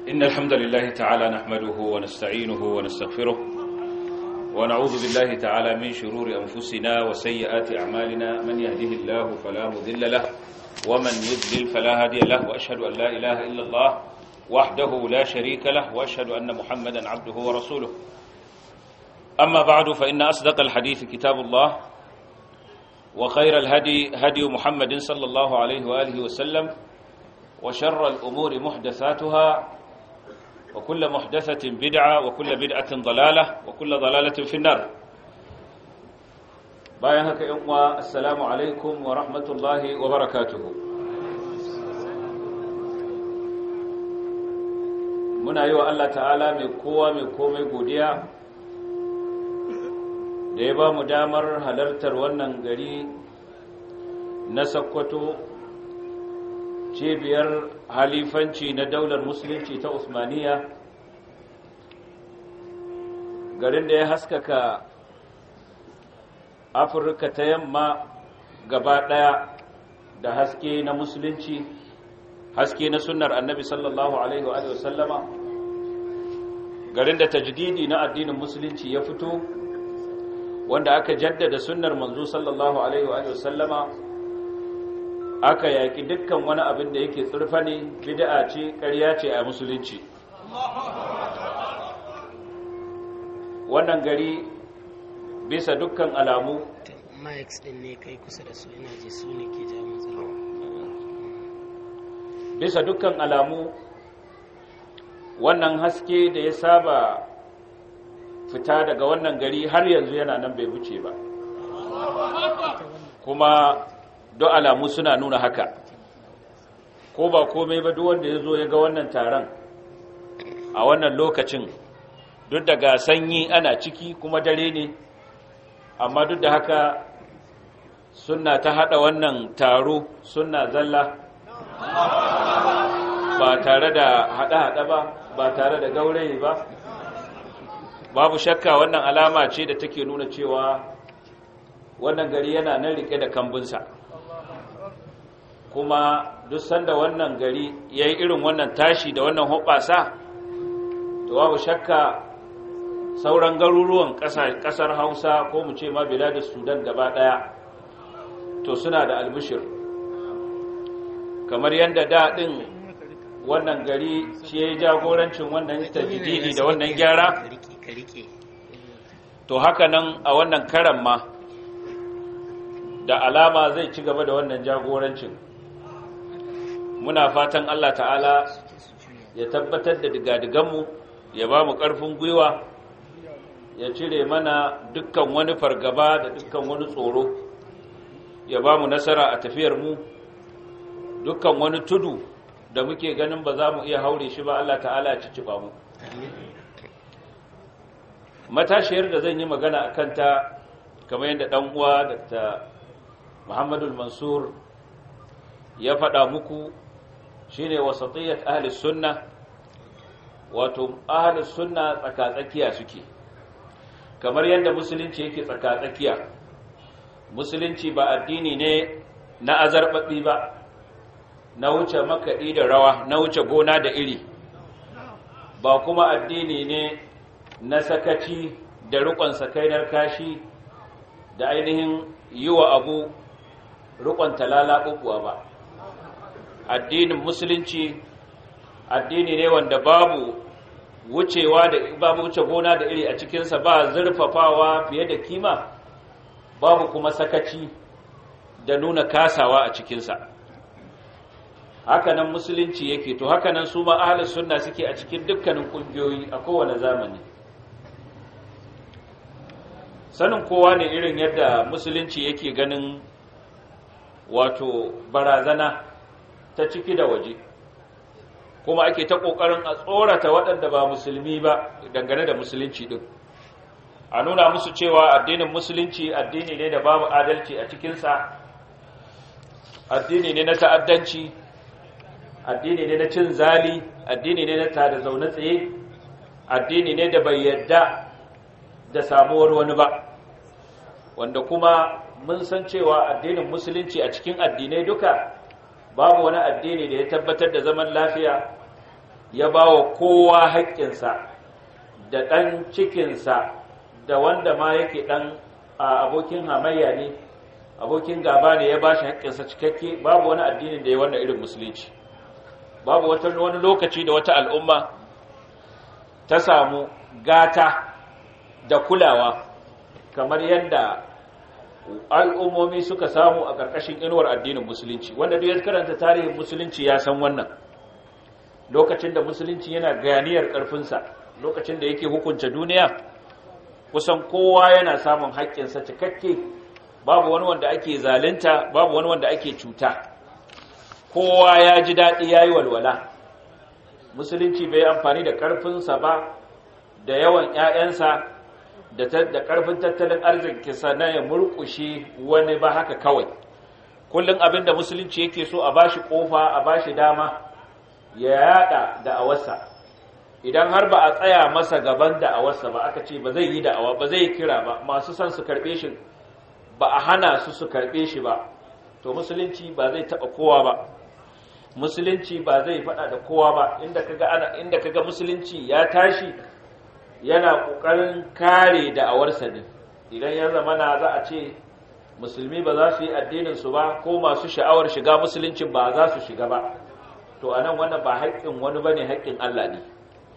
إن الحمد لله تعالى نحمده ونستعينه ونستغفره ونعوذ بالله تعالى من شرور أنفسنا وسيئات أعمالنا من يهده الله فلا مذل له ومن يذلل فلا هادي له وأشهد أن لا إله إلا الله وحده لا شريك له وأشهد أن محمدا عبده ورسوله أما بعد فإن أصدق الحديث كتاب الله وخير الهدي هدي محمد صلى الله عليه وآله وسلم وشر الأمور محدثاتها وكل محدثة بدعة وكل بدعة ضلالة وكل ضلالة في النار bayan haka yan uwa assalamu alaikum wa rahmatullahi wa barakatuhu muna yi wa Allah ta'ala mai kowa mai komai godiya da ya ba mu damar halartar wannan gari na sakkwato cibiyar halifanci na daular musulunci ta usmaniya garin da ya haskaka afirka ta yamma gaba daya da haske na musulunci haske na sunnar annabi sallallahu alaihi wa sallama garin da tajdidi na addinin musulunci ya fito wanda aka jaddada sunnar manzo sallallahu alaihi wa sallama aka yaki dukkan wani abin da yake tsurfa ne bid'a ce ƙarya ce a musulunci wannan gari bisa dukkan alamu mics din ne kai kusa da su ina ji su ne ke jawo matsala bisa dukkan alamu wannan haske da ya saba fita daga wannan gari har yanzu yana nan bai wuce ba kuma don alamu suna nuna haka ko ba komai ba duk wanda ya zo ya ga wannan taron a wannan lokacin duk daga sanyi ana ciki kuma dare ne amma duk da haka suna ta hada wannan taro suna zalla ba tare da hada-hada ba ba tare da gaurayi ba babu shakka wannan alama ce da take nuna cewa wannan gari yana nan rike da kambunsa kuma duk sanda wannan gari ya yi irin wannan tashi da wannan hoɓasa to babu shakka sauran garuruwan ƙasar hausa ko mu ce ma da sudan gaba ɗaya to suna da albishir kamar yadda daɗin wannan gari shi ya yi jagorancin wannan tajididi da wannan gyara to haka nan a wannan karan ma da alama zai ci gaba da wannan jagorancin muna fatan Allah ta'ala ya tabbatar da digadiganmu ya ba mu ƙarfin gwiwa ya cire mana dukkan wani fargaba da dukkan wani tsoro ya ba mu nasara a tafiyarmu dukkan wani tudu da muke ganin ba za mu iya haure shi ba Allah ta'ala ya cicciba mu matashiyar da zan yi magana a kanta kamar yadda ɗan uwa da Muhammadu Mansur ya faɗa muku shine wasatiyyat ahli sunna wato ahli sunna tsakatsakiya suke kamar yadda musulunci yake tsakatsakiya musulunci ba addini ne na azarbabi ba na wuce makaɗi da rawa na wuce gona da iri ba kuma addini ne na sakaci da rukon sakainar kashi da ainihin yi wa abu rukon talala ba addinin musulunci addini ne wanda babu wucewa da babu wuce gona da iri a cikinsa ba zurfafawa fiye da kima babu kuma sakaci da nuna kasawa a cikinsa hakanan musulunci yake to hakanan su ma ahlus sunna suke a cikin dukkanin kungiyoyi a kowane zamani sanin kowa ne irin yadda musulunci yake ganin wato barazana ta ciki da waje kuma ake ta ƙoƙarin a tsorata waɗanda ba musulmi ba dangane da musulunci ɗin a nuna musu cewa addinin musulunci addini ne da babu adalci a cikinsa addini ne na ta'addanci addini ne na cin zali addini ne na tada zaune tsaye addini ne da bai yadda da samuwar wani ba wanda kuma mun san cewa addinin musulunci a cikin addinai duka babu wani addini da ya tabbatar da zaman lafiya ya ba wa kowa haƙƙinsa da ɗan cikinsa da wanda ma yake ɗan abokin hamayya ne abokin gaba ne ya ba shi haƙƙinsa cikakke babu wani addinin da ya wannan irin musulunci babu wani lokaci da wata al'umma ta samu gata da kulawa kamar yadda al'ummomi suka samu a ƙarƙashin inuwar addinin musulunci wanda duk ya karanta tarihin musulunci ya san wannan lokacin da musulunci yana ganiyar ƙarfinsa lokacin da yake hukunta duniya kusan kowa yana samun haƙƙinsa cikakke babu wani wanda ake zalunta babu wani wanda ake cuta kowa ya ji daɗi ya yi walwala musulunci bai amfani da ƙarfinsa ba da yawan 'ya'yansa da ƙarfin tattalin arzikinsa na ya murƙushe wani ba haka kawai kullum abin da musulunci yake so a bashi ƙofa a bashi dama ya yada da'awarsa idan har ba a tsaya masa gaban da'awarsa ba aka ce ba zai yi da'awa ba zai kira ba masu son su karɓe shi ba a hana su su karɓe shi ba to musulunci ba zai taɓa kowa ba musulunci ba zai faɗa da kowa ba inda kaga ana inda kaga musulunci ya tashi yana ƙoƙarin kare da'awarsa ne idan ya zama na za a ce musulmi ba za su yi addinin su ba ko masu sha'awar shiga musuluncin ba za su shiga ba to anan wannan ba haƙƙin wani bane haƙƙin Allah ne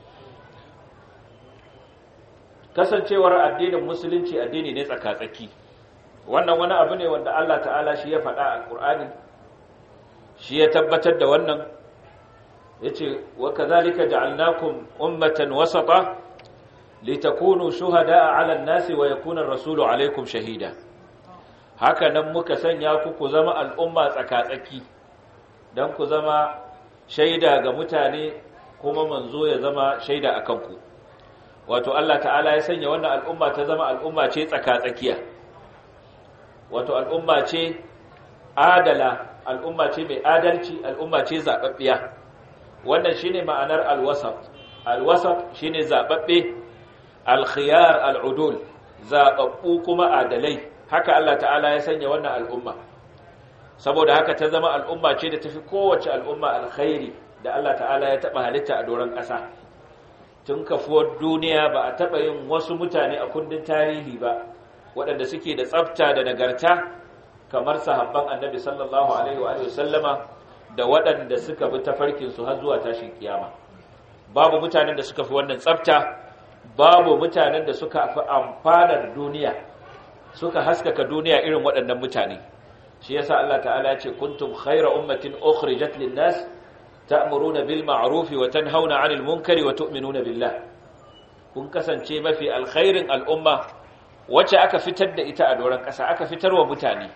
kasancewar addinin musulunci addini ne tsaka-tsaki wannan wani abu ne wanda Allah ta'ala shi ya faɗa a Qur'ani shi ya tabbatar da wannan yace wa kadhalika ja'alnakum ummatan wasata litakunu shuhada'a 'ala an-nasi wa yakuna ar-rasulu 'alaykum shahida haka nan muka sanya ku ku zama al'umma tsaka-tsaki dan ku zama shaida ga mutane kuma manzo ya zama shaida akan ku wato Allah ta'ala ya sanya wannan al'umma ta zama al'umma ce tsaka-tsakiya wato al'umma ce adala al'umma ce mai adalci al'umma ce zaɓaɓɓiya wannan shine ma'anar alwasat alwasat shine zaɓaɓɓe alkhiyar al'udul zaɓaɓɓu kuma adalai haka Allah ta'ala ya sanya wannan al'umma saboda haka ta zama al'umma ce da tafi kowace al'umma alkhairi da Allah ta'ala ya taɓa halitta a doron ƙasa tun kafuwar duniya ba a taɓa yin wasu mutane a kundin tarihi ba waɗanda suke da tsafta da nagarta kamar sahabban annabi sallallahu alaihi wa sallama da waɗanda suka bi tafarkinsu har zuwa tashin kiyama babu mutanen da suka fi wannan tsafta babu mutanen da suka fi amfanar duniya suka haskaka duniya irin waɗannan mutane shi yasa Allah ta'ala ya ce kuntum khayra ummatin ukhrijat lin-nas ta'muruna bil ma'ruf wa tanhauna 'anil munkari wa tu'minuna billah kun kasance mafi alkhairin al'umma wacce aka fitar da ita a doron ƙasa aka fitar wa mutane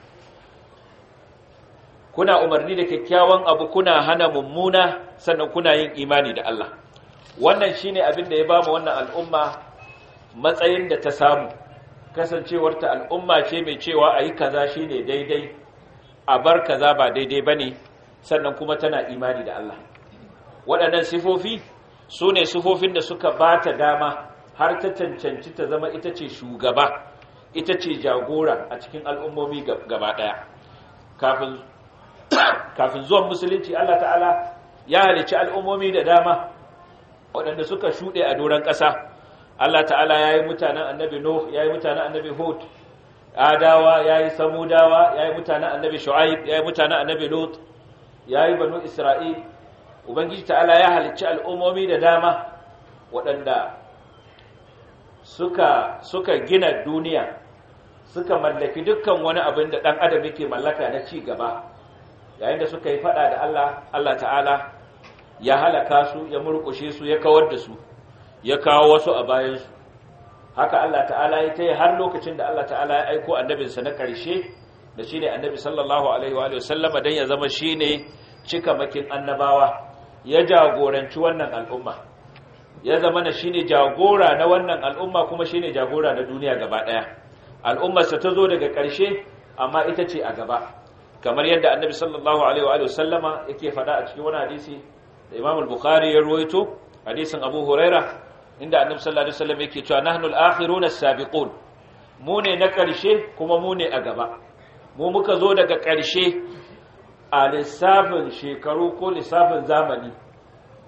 kuna umarni da kyakkyawan abu kuna hana mummuna sannan kuna yin imani da Allah wannan shine abin da ya bamu wannan al'umma matsayin da ta samu kasancewarta al'umma ce mai cewa ayi kaza shine daidai a bar kaza ba daidai bane sannan kuma tana imani da Allah waɗannan sifofi su ne sifofin da suka ba ta dama har ta cancanci ta zama ita ce shugaba ita ce jagora a cikin al'ummomi gaba ɗaya kafin zuwan musulunci Allah ta'ala ya halici al'ummomi da dama waɗanda suka shuɗe a doron ƙasa Allah ta'ala ya yi mutanen annabi Nuh ya yi mutanen annabi Hud Adawa ya yi Samudawa ya yi mutanen annabi Shu'aib ya yi mutanen annabi Lut ya yi banu Isra'il Ubangiji ta'ala ya halicci al'ummomi da dama waɗanda suka, suka gina duniya suka mallaki dukkan wani abin da ɗan adam yake mallaka na ci gaba yayin da suka yi faɗa da Allah Allah ta'ala ya halaka su ya murƙushe su ya kawar da su ya kawo wasu a bayansu haka Allah ta'ala ya ta yi har lokacin da Allah ta'ala ya aiko annabinsa na ƙarshe da shi ne annabi sallallahu alaihi wa sallama don ya zama shi ne cikamakin annabawa ya jagoranci wannan al'umma ya zama na shine jagora na wannan al'umma kuma shine jagora na duniya gaba daya al'ummarsa ta zo daga ƙarshe amma ita ce a gaba kamar yadda annabi sallallahu alaihi wa sallama yake faɗa a cikin wani hadisi da imam al-bukhari ya ruwaito hadisin abu huraira inda annabi sallallahu alaihi wasallam yake cewa nahnu al-akhiruna as-sabiqun mu ne na ƙarshe kuma mu ne a gaba mu muka zo daga ƙarshe a lissafin shekaru ko lissafin zamani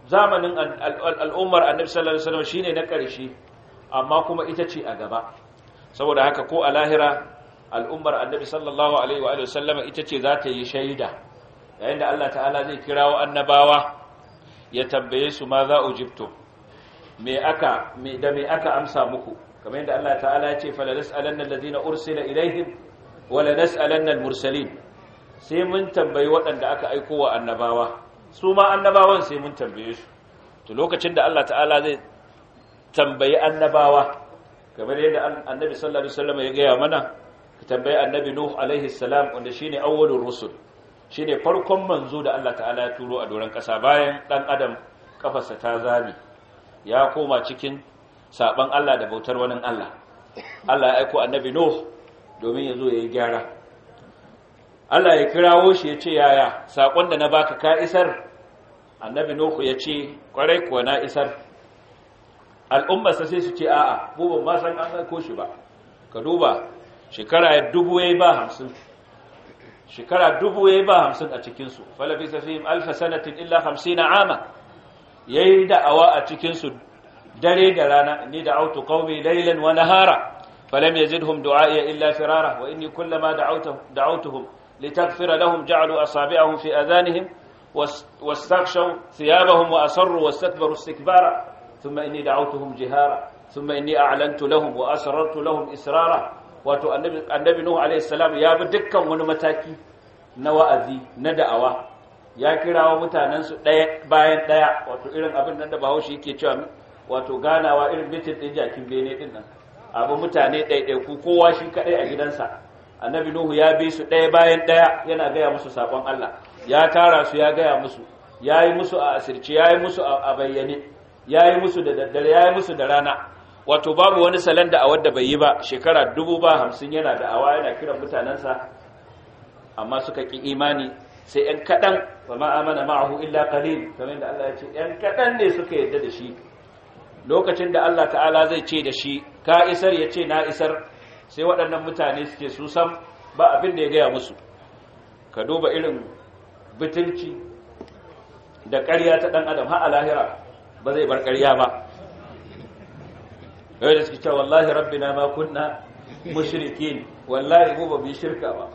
zamanin al'ummar annabi sallallahu alaihi wasallam shine na ƙarshe amma kuma ita ce a gaba saboda haka ko a lahira al'ummar annabi sallallahu alaihi wa sallama ita ce za ta yi shaida yayin da Allah ta'ala zai kirawo annabawa ya tambaye su ma za ujibtum me aka me da me aka amsa muku kamar yadda Allah ta'ala ya ce fala nas'alanna alladhina ursila ilaihim wala nas'alanna al-mursalin sai mun tambayi waɗanda aka aiko wa annabawa su ma annabawan sai mun tambaye su to lokacin da Allah ta'ala zai tambayi annabawa kamar yadda annabi sallallahu alaihi wasallam ya gaya mana ka tambayi annabi nuh alaihi salam wanda shine awwalur rusul shine farkon manzo da Allah ta'ala ya turo a doron kasa bayan dan adam kafarsa ta zami ya koma cikin saban Allah da bautar wani Allah Allah ya aiko annabi nuh domin ya zo ya yi gyara Allah ya kirawo shi ya ce yaya saƙon da na baka ka isar annabi nuhu ya ce kwarai kuwa na isar al'ummarsa sai su ce a'a mu ban ma san an aiko shi ba ka duba shekara dubu yayi ba hamsin shekara dubu yayi ba hamsin a cikinsu falafi safihim alfa sanatin illa hamsina ama yayi da'awa a cikinsu dare da rana ni da autu qaumi laylan wa nahara falam yazidhum du'a'i illa firara wa inni kullama da'awtuhum da'awtuhum litaghfira lahum ja'alu asabi'ahum fi adhanihim واستغشوا ثيابهم وأصروا واستكبروا استكبارا ثم إني دعوتهم جهارا ثم إني أعلنت لهم وأسررت لهم إسرارا wato annabi Nuhu alaihi salam ya bi dukkan wani mataki na wa'azi na da'awa ya kirawo mutanen su ɗaya bayan ɗaya wato irin abin nan da Bahaushe yake cewa wato ganawa irin mitin din jakin bene din nan abu mutane ɗaiɗaiku kowa shi kaɗai a gidansa annabi Nuhu ya bi su ɗaya bayan ɗaya yana gaya musu saƙon Allah ya tara su ya gaya musu ya yi musu a asirce ya yi musu a bayyane ya yi musu da daddare ya yi musu da rana wato babu wani salon da a wadda bai yi ba shekara dubu ba hamsin yana da awa yana kiran mutanensa amma suka ƙi imani sai ‘yan kaɗan ba ma'amana ma'ahu illa qalil kamar da Allah ya ce ‘yan kaɗan ne suka yadda da shi lokacin da Allah ta'ala zai ce da shi ka isar ya ce na isar sai waɗannan mutane suke su sam ba abin da ya gaya musu ka duba irin bitilci da ƙarya ta ɗan adam har a lahira ba zai bar ƙarya ba yau da suke cewa wallahi rabbina ma kunna mushrikin wallahi mu ba mu shirka ba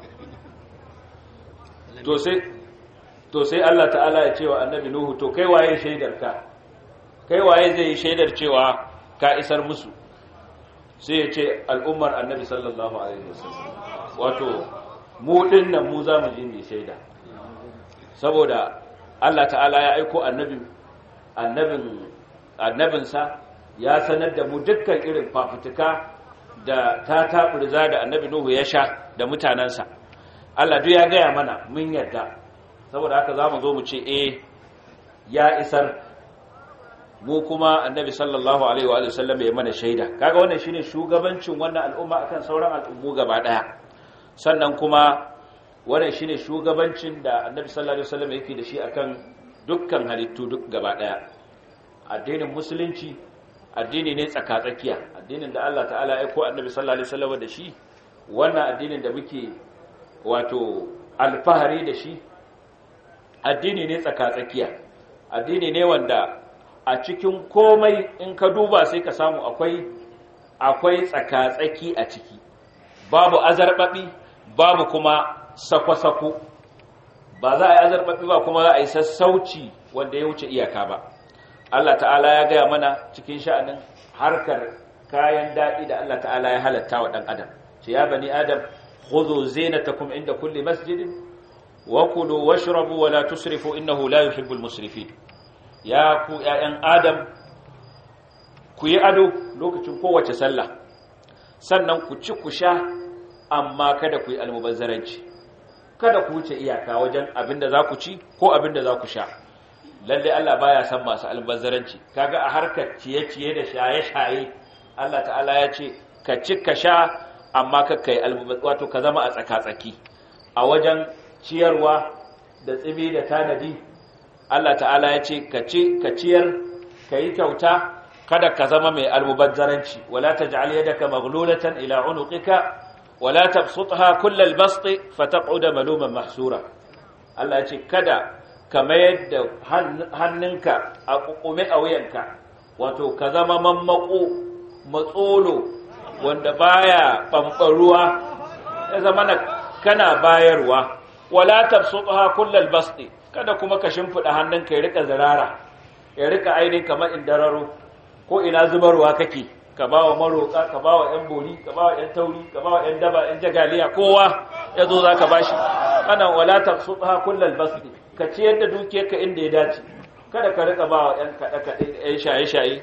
to sai to sai Allah ta'ala ya ce wa annabi nuhu to kai waye shaidar ka kai waye zai yi shaidar cewa ka isar musu sai ya ce al'ummar annabi sallallahu alaihi wasallam wato mu dinnan mu za mu ji mai shaida saboda Allah ta'ala ya aiko annabin annabin annabinsa ya sanar da mu dukkan irin fafutuka da ta taburza da annabi Nuhu ya sha da mutanansa Allah duk ya gaya mana mun yarda saboda haka zamu zo mu ce eh ya isar mu kuma annabi sallallahu alaihi wa sallam ya mana shaida kaga wannan shine shugabancin wannan al'umma akan sauran al'ummu gaba daya sannan kuma wannan shine shugabancin da annabi sallallahu alaihi wasallam yake da shi akan dukkan halittu duk gaba daya addinin musulunci addini ne tsakatsakiya addinin da Allah ta'ala ya ko annabi sallallahu alaihi wasallam da shi wannan addinin da muke wato alfahari da shi addini ne tsakatsakiya addini ne wanda a cikin komai in ka duba sai ka samu akwai akwai tsakatsaki a ciki babu azarbabi babu kuma sako-sako ba za a yi azarbaɓi ba kuma za a yi sassauci wanda ya wuce iyaka ba Allah ta'ala ya gaya mana cikin sha'anin harkar kayan daɗi da Allah ta'ala ya halatta wa ɗan adam ce ya bani adam khudhu zinatakum inda kulli masjidin wa kulu washrabu wa la tusrifu innahu la yuhibbul musrifin ya ku ƴaƴan adam ku yi ado lokacin kowace sallah sannan ku ci ku sha amma kada ku yi almubazzaranci kada ku wuce iyaka wajen abinda za ku ci ko abinda za ku sha lalle Allah baya san masu almubazzaranci kaga a harkar ciye-ciye da shaye-shaye Allah ta'ala ya ce ka ci ka sha amma ka kai wato ka zama a tsaka-tsaki a wajen ciyarwa da tsibi da tanadi Allah ta'ala ya ce ka ci ka ciyar ka yi kyauta kada ka zama mai almubazzaranci wala taj'al yadaka maghlulatan ila unuqika wala tabsutha kullal basti fataq'uda maluman mahsura Allah ya ce kada kamar yadda hannunka a kukume a wuyanka wato ka zama mammako matsolo wanda baya ɓamɓaruwa ya zama na kana bayarwa wala tabsutha kullal basti kada kuma ka shimfida hannunka ya rika zirara ya rika ainihin kamar indararo ko ina zubarwa kake ka bawa maroka ka bawa yan bori ka bawa yan tauri ka bawa yan daba yan jagaliya kowa yazo zaka bashi kana wala tabsutha kullal basti ka ciyar da dukiyarka inda ya dace kada ka rika bawa yan kada kada yan shaye shaye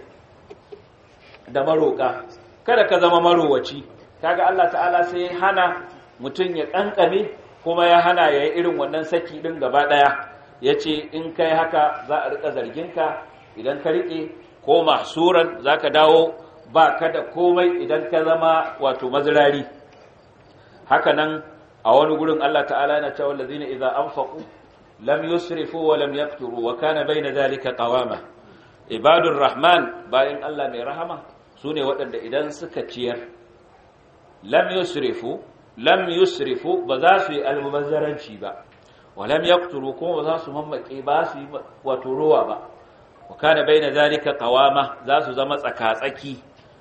da maroka kada ka zama marowaci kaga Allah ta'ala sai hana mutum ya kankame kuma ya hana ya yi irin wannan saki ɗin gaba ɗaya ya ce in kai haka za a riƙa zarginka idan ka riƙe ko mahsuran za ka dawo ba ka da komai idan ka zama wato mazirari haka nan a wani gurin Allah ta'ala yana cewa lazina idza anfaqu lam yusrifu wa lam yaqturu wa kana bayna zalika qawama ibadur rahman bayan Allah mai rahama sune waɗanda idan suka ciyar lam yusrifu lam yusrifu ba za su yi almubazzaranci ba wa lam yaqtulu kuma ba za su mammake ba su yi wato ruwa ba wa kana baina zalika qawama za su zama tsakatsaki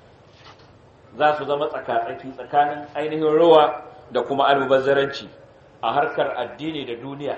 za su zama tsakatsaki tsakanin ainihin ruwa da kuma almubazzaranci a harkar addini da duniya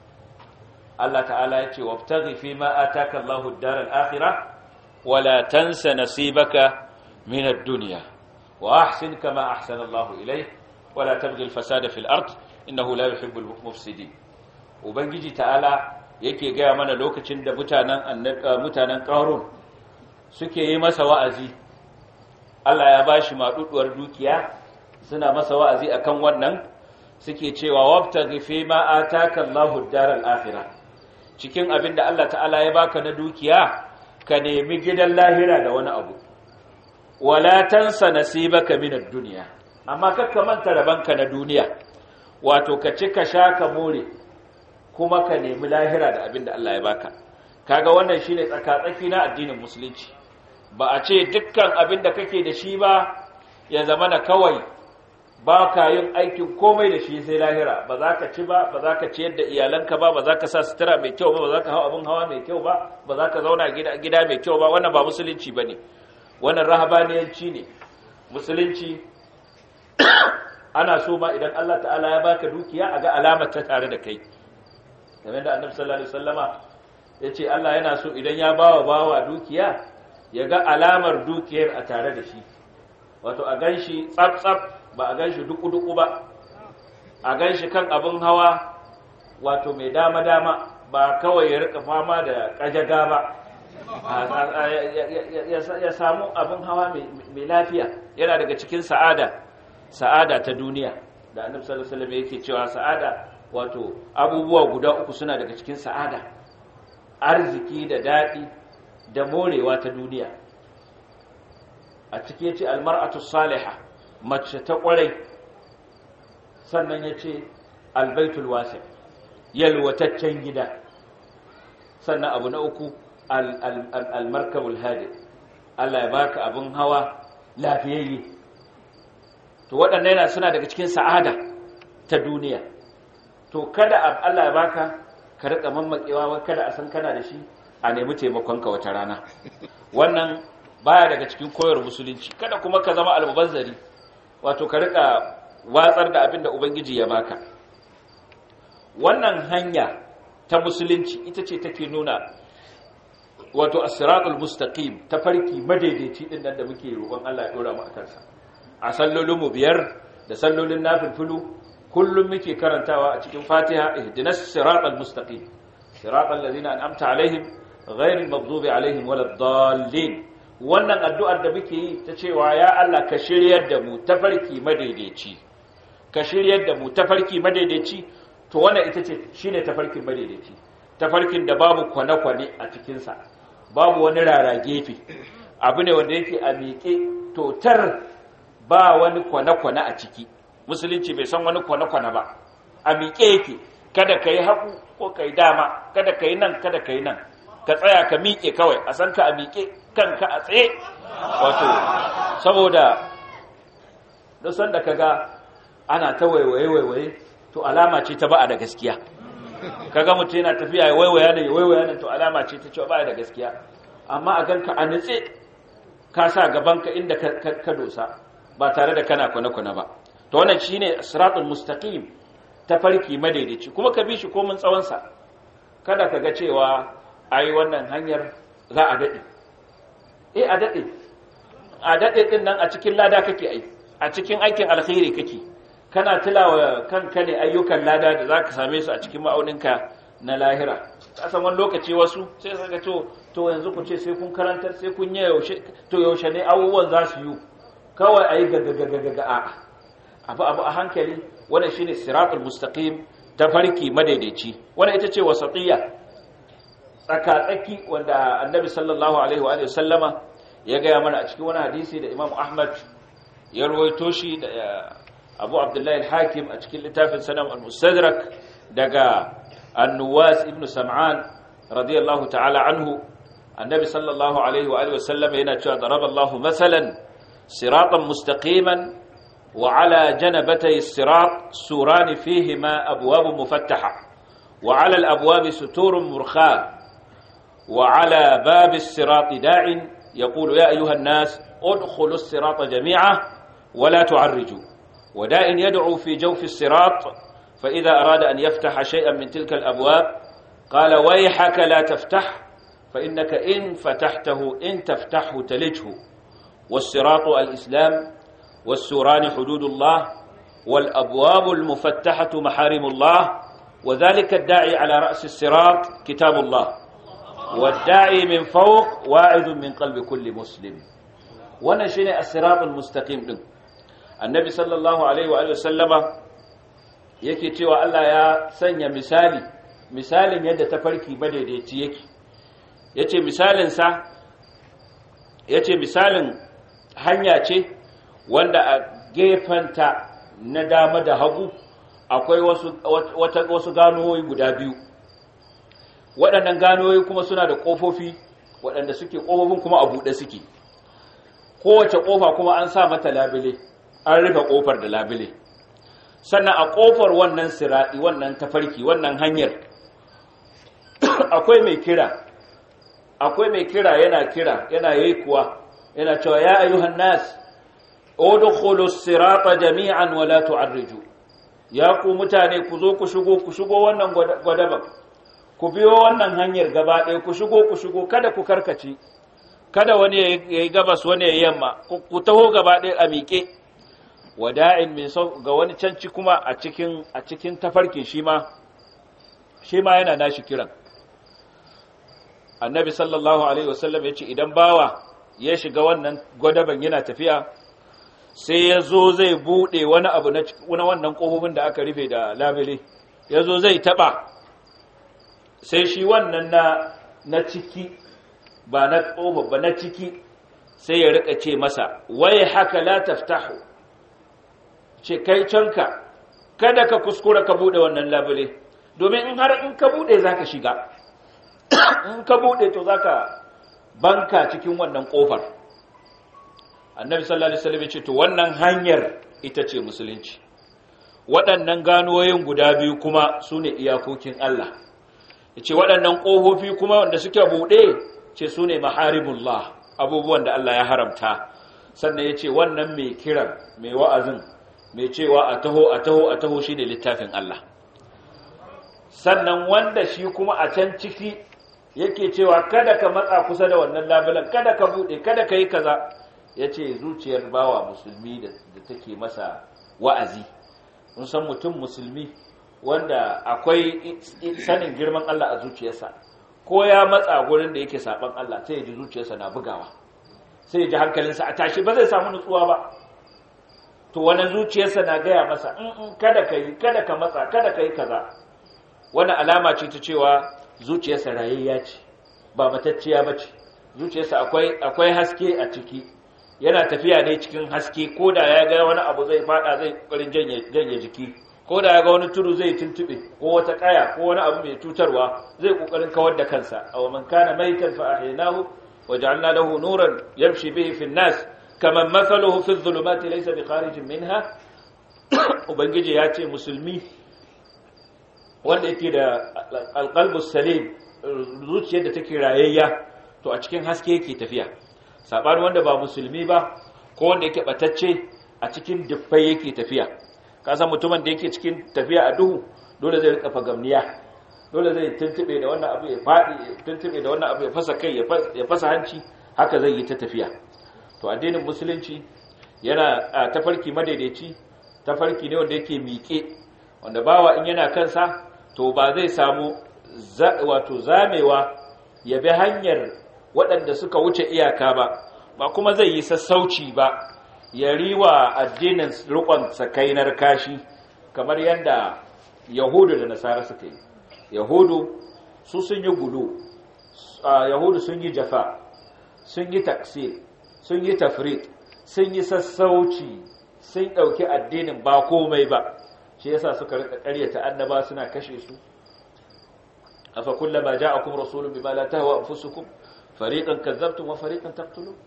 Allah ta'ala ya ce wabtaghi fi ma ataka Allahu ad-dar al-akhirah wa la tansa nasibaka min ad-dunya wa ahsin kama ahsana Allahu ilayk ولا تبغي الفساد في الأرض إنه لا يحب المفسدين ubangiji ta'ala yake gaya mana lokacin da mutanen mutanen qarun suke yi masa wa'azi Allah ya bashi maduduwar dukiya suna masa wa'azi akan wannan suke cewa wabtaghi fi ma ataka Allahu ad-daral akhirah cikin abinda Allah ta'ala ya baka na dukiya ka nemi gidan lahira da wani abu wala tansa nasibaka min ad-dunya amma kakka manta rabanka na duniya wato ka ci ka sha ka more kuma ka nemi lahira da abin da Allah ya baka kaga wannan shine tsakatsaki na addinin musulunci ba a ce dukkan abin da kake da shi ba ya zama na kawai ba ka yin aikin komai da shi sai lahira ba za ka ci ba ba za ka ciyar da iyalanka ba ba za ka sa sutura mai kyau ba ba za ka hau abin hawa mai kyau ba ba za ka zauna gida gida mai kyau ba wannan ba musulunci bane wannan rahabaniyanci ne musulunci ana so ma idan Allah ta'ala ya baka dukiya a ga alamar ta tare da kai kamar da annabi sallallahu alaihi wasallama yace Allah yana so idan ya bawa bawa dukiya ya ga alamar dukiyar a tare da shi wato a ganshi tsaf tsaf ba a ganshi duku duku ba a ganshi kan abin hawa wato mai dama dama ba kawai ya rika fama da kajaga ba ya samu abin hawa mai lafiya yana daga cikin sa'ada sa'ada ta duniya da annabi sallallahu alaihi wasallam yake cewa sa'ada wato abubuwa guda uku suna daga cikin sa'ada arziki da dadi da morewa ta duniya a cikin yace almar'atu salihah mace ta kwarai sannan yace albaitul wasi yalwataccen gida sannan abu na uku almarkabul hadi Allah ya baka abin hawa lafiyayye to waɗannan yana suna daga cikin sa'ada ta duniya to kada Allah ya baka ka rika mammakewa kada a san kana da shi a nemi taimakon ka wata rana wannan baya daga cikin koyar musulunci kada kuma ka zama almubazzari wato ka rika watsar da abin da ubangiji ya baka wannan hanya ta musulunci ita ce take nuna wato as-siratul mustaqim tafarki madaidaici din nan da muke roƙon Allah ya dora mu akan sa a sallolin mu biyar da sallolin nafilfulu kullum muke karantawa a cikin Fatiha ihdinas siratal mustaqim siratal ladzina an'amta alaihim ghairil maghdubi alaihim waladdallin wannan addu'ar da muke yi ta cewa ya Allah ka shiryar da mu tafarki madaidaici ka shiryar da mu tafarki madaidaici to wannan ita ce shine tafarkin madaidaici tafarkin da babu kwane-kwane a cikinsa babu wani rara gefe abu ne wanda yake a miƙe totar ba wani kwane-kwane a ciki musulunci bai san wani kwane-kwane ba a miƙe yake kada ka yi hagu ko ka yi dama kada ka yi nan kada ka yi nan ka tsaya ka miƙe kawai a san ka a miƙe kanka a tsaye wato saboda dusan da ka ga ana ta waiwaye-waiwaye to alama ce ta ba'a da gaskiya kaga mutum yana tafiya ya waiwaya ne ya waiwaya ne to alama ce ta cewa baya da gaskiya amma a ganka a nitse ka sa gabanka inda ka dosa ba tare da kana kwana-kwana ba to wannan shine siratul mustaqim ta farki madaidaici kuma ka bi shi komin tsawon sa kada ka ga cewa ai wannan hanyar za a dade eh a dade a dade din nan a cikin lada kake ai a cikin aikin alkhairi kake kana tilawa kanka ne ayyukan lada da zaka same su a cikin ma'auninka na lahira kasan wani lokaci wasu sai saka to to yanzu ku ce sai kun karantar sai kun yi yaushe to yaushe ne abubuwan za su yi kawai ayi gagagagaga a abu abu a hankali wannan shine siratul mustaqim ta farki madaidaici wannan ita ce wasatiyya tsaka-tsaki wanda annabi sallallahu alaihi wa sallama ya gaya mana a cikin wani hadisi da imam ahmad ya ruwaito shi da abu abdullahi al-hakim a cikin littafin sanam al-mustadrak daga annuwas ibn sam'an radiyallahu ta'ala anhu annabi sallallahu alaihi wa alihi wasallam yana cewa daraba Allah masalan siratan mustaqiman wa ala janabatay as-sirat suran fihima abwab mufattaha wa ala al-abwab suturun murkha wa ala bab as-sirat da'in yaqulu ya ayuha an-nas udkhulu as-sirata jami'a ولا تعرجوا وداء يدعو في جوف الصراط فإذا أراد أن يفتح شيئا من تلك الأبواب قال ويحك لا تفتح فإنك إن فتحته إن تفتحه تلجه والصراط الإسلام والسوران حدود الله والأبواب المفتحة محارم الله وذلك الداعي على رأس الصراط كتاب الله والداعي من فوق واعظ من قلب كل مسلم ونشن الصراط المستقيم دم النبي صلى الله عليه وآله وسلم yake cewa Allah ya sanya misali misalin yadda tafarki madaidaici yake yace misalin sa yace misalin hanya ce wanda a gefanta na dama da hagu akwai wasu wata wasu ganoyi guda biyu waɗannan ganoyi kuma suna da ƙofofi waɗanda suke ƙofofin kuma a buɗe suke kowace ƙofa kuma an sa mata labile an rufe ƙofar da labile sannan a ƙofar wannan siraɗi wannan tafarki wannan hanyar akwai mai kira akwai mai kira yana kira yana yi kuwa yana cewa ya ayyuhan nas udkhulu sirata jami'an wa la tu'arriju ya ku mutane ku zo ku shigo ku shigo wannan gwadaban ku biyo wannan hanyar gaba ɗaya ku shigo ku shigo kada ku karkace kada wani ya yi gabas wani ya yi yamma ku taho gaba ɗaya a miƙe wada'in min sau ga wani canci kuma a cikin a cikin tafarkin shi ma shi ma yana nashi kiran annabi sallallahu alaihi wasallam ya ce idan bawa ya shiga wannan gwadaban yana tafiya sai ya zo zai buɗe wani abu na wannan ƙofofin da aka rufe da labile ya zo zai taɓa sai shi wannan na na ciki ba na ƙofa ba na ciki sai ya rika ce masa wai haka la taftahu ce kai canka kada ka kuskura ka bude wannan labule domin in har in ka bude zaka shiga in ka bude to zaka banka cikin wannan kofar annabi sallallahu alaihi wasallam ya ce to wannan hanyar ita ce musulunci waɗannan ganoyin guda biyu kuma sune iyakokin Allah yace waɗannan ƙofofi kuma wanda suke buɗe ce su ne maharibullah abubuwan da Allah ya haramta sannan ya ce wannan mai kiran mai wa'azin mai cewa a taho a taho a taho shi ne littafin Allah sannan wanda shi kuma a can ciki yake cewa kada ka matsa kusa da wannan labulan kada ka buɗe kada ka yi kaza ya ce zuciyar bawa musulmi da take masa wa'azi mun san mutum musulmi wanda akwai sanin girman Allah a zuciyarsa ko ya matsa gurin da yake saban Allah sai ya ji zuciyarsa na bugawa sai ya ji hankalinsa a tashi ba zai samu nutsuwa ba to wani zuciyarsa na gaya masa in in kada ka yi kada ka matsa kada ka yi kaza wani alama ce ta cewa zuciyarsa rayayya ce ba matacciya ba ce zuciyarsa akwai akwai haske a ciki yana tafiya ne cikin haske ko da ya ga wani abu zai fada zai kokarin janye jiki ko da ya ga wani tudu zai tuntube ko wata kaya ko wani abu mai cutarwa zai kokarin kawar da kansa aw man kana maitan fa ahyaynahu waja'alna lahu nuran yamshi bihi fi an-nas kaman mathaluhu fi adh-dhulumati laysa bikharijin minha ubangiji ya ce musulmi wanda yake da alqalbus salim zuciyar da take rayayya to a cikin haske yake tafiya sabanin wanda ba musulmi ba ko wanda yake batacce a cikin dufai yake tafiya ka san mutumin da yake cikin tafiya a duhu dole zai rika fagamniya dole zai tuntube da wannan abu ya fadi tuntube da wannan abu ya fasa kai ya fasa hanci haka zai yi ta tafiya to addinin musulunci yana a tafarki madaidaici tafarki ne wanda yake miƙe wanda bawa in yana kansa to ba zai samu wato zamewa ya bi hanyar waɗanda suka wuce iyaka ba ba kuma zai yi sassauci ba ya riwa addinin rukon sakainar kashi kamar yadda yahudu da nasara suka yi yahudu su sun yi gudu yahudu sun yi jafa sun yi taksir sun yi tafrit sun yi sassauci sun ɗauki addinin ba komai ba shi yasa suka rika ƙaryata annaba suna kashe su afa kullama ja'akum rasulun bima la tahwa anfusukum fariqan kadzabtum wa fariqan taqtulun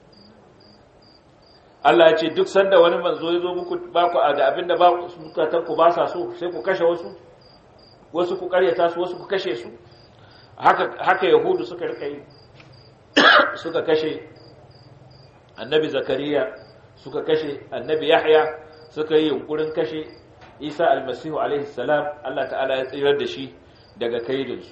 Allah ya ce duk sanda wani manzo ya zo muku ba ku da abinda ba zukatan ku ba sa so sai ku kashe wasu wasu ku ƙaryata su wasu ku kashe su haka haka yahudu suka rika yi suka kashe annabi zakariya suka kashe annabi yahya suka yi yunkurin kashe isa almasihu alaihi salam Allah ta'ala ya tsirar da shi daga kaidinsu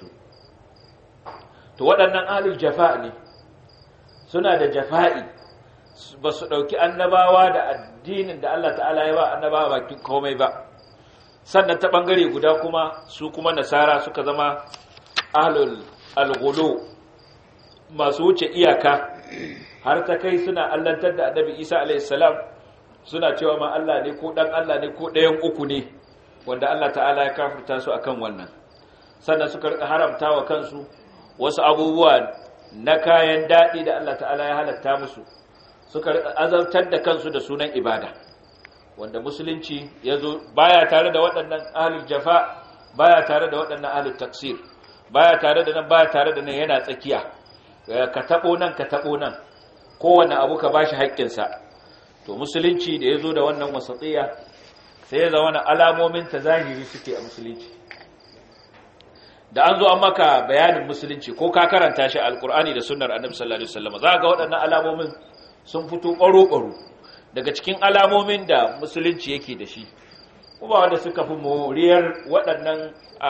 to waɗannan ahlul jafa ne suna da jafa'i ba su ɗauki annabawa da addinin da Allah ta'ala ya ba annabawa bakin komai ba sannan ta ɓangare guda kuma su kuma nasara suka zama ahlul alghulu masu wuce iyaka har ta kai suna allantar da annabi isa alaihissalam suna cewa ma Allah ne ko dan Allah ne ko ɗayan uku ne wanda Allah ta'ala ya kafirta su akan wannan sannan suka rika haramta wa kansu wasu abubuwa na kayan daɗi da Allah ta'ala ya halatta musu suka rika azabtar da kansu da sunan ibada wanda musulunci ya zo baya tare da waɗannan ahlul jafa baya tare da waɗannan ahlul taksir baya tare da nan baya tare da nan yana tsakiya ka taɓo nan ka taɓo nan kowane abu ka bashi haƙƙinsa to musulunci da ya zo da wannan wasatsiya sai ya zama alamomin ta zahiri suke a musulunci da an zo an maka bayanin musulunci ko ka karanta shi alkur'ani da sunnar annabi sallallahu alaihi wasallam za ga waɗannan alamomin sun fito ƙwaro-ƙwaro daga cikin alamomin da musulunci yake da shi kuma wanda suka fi moriyar waɗannan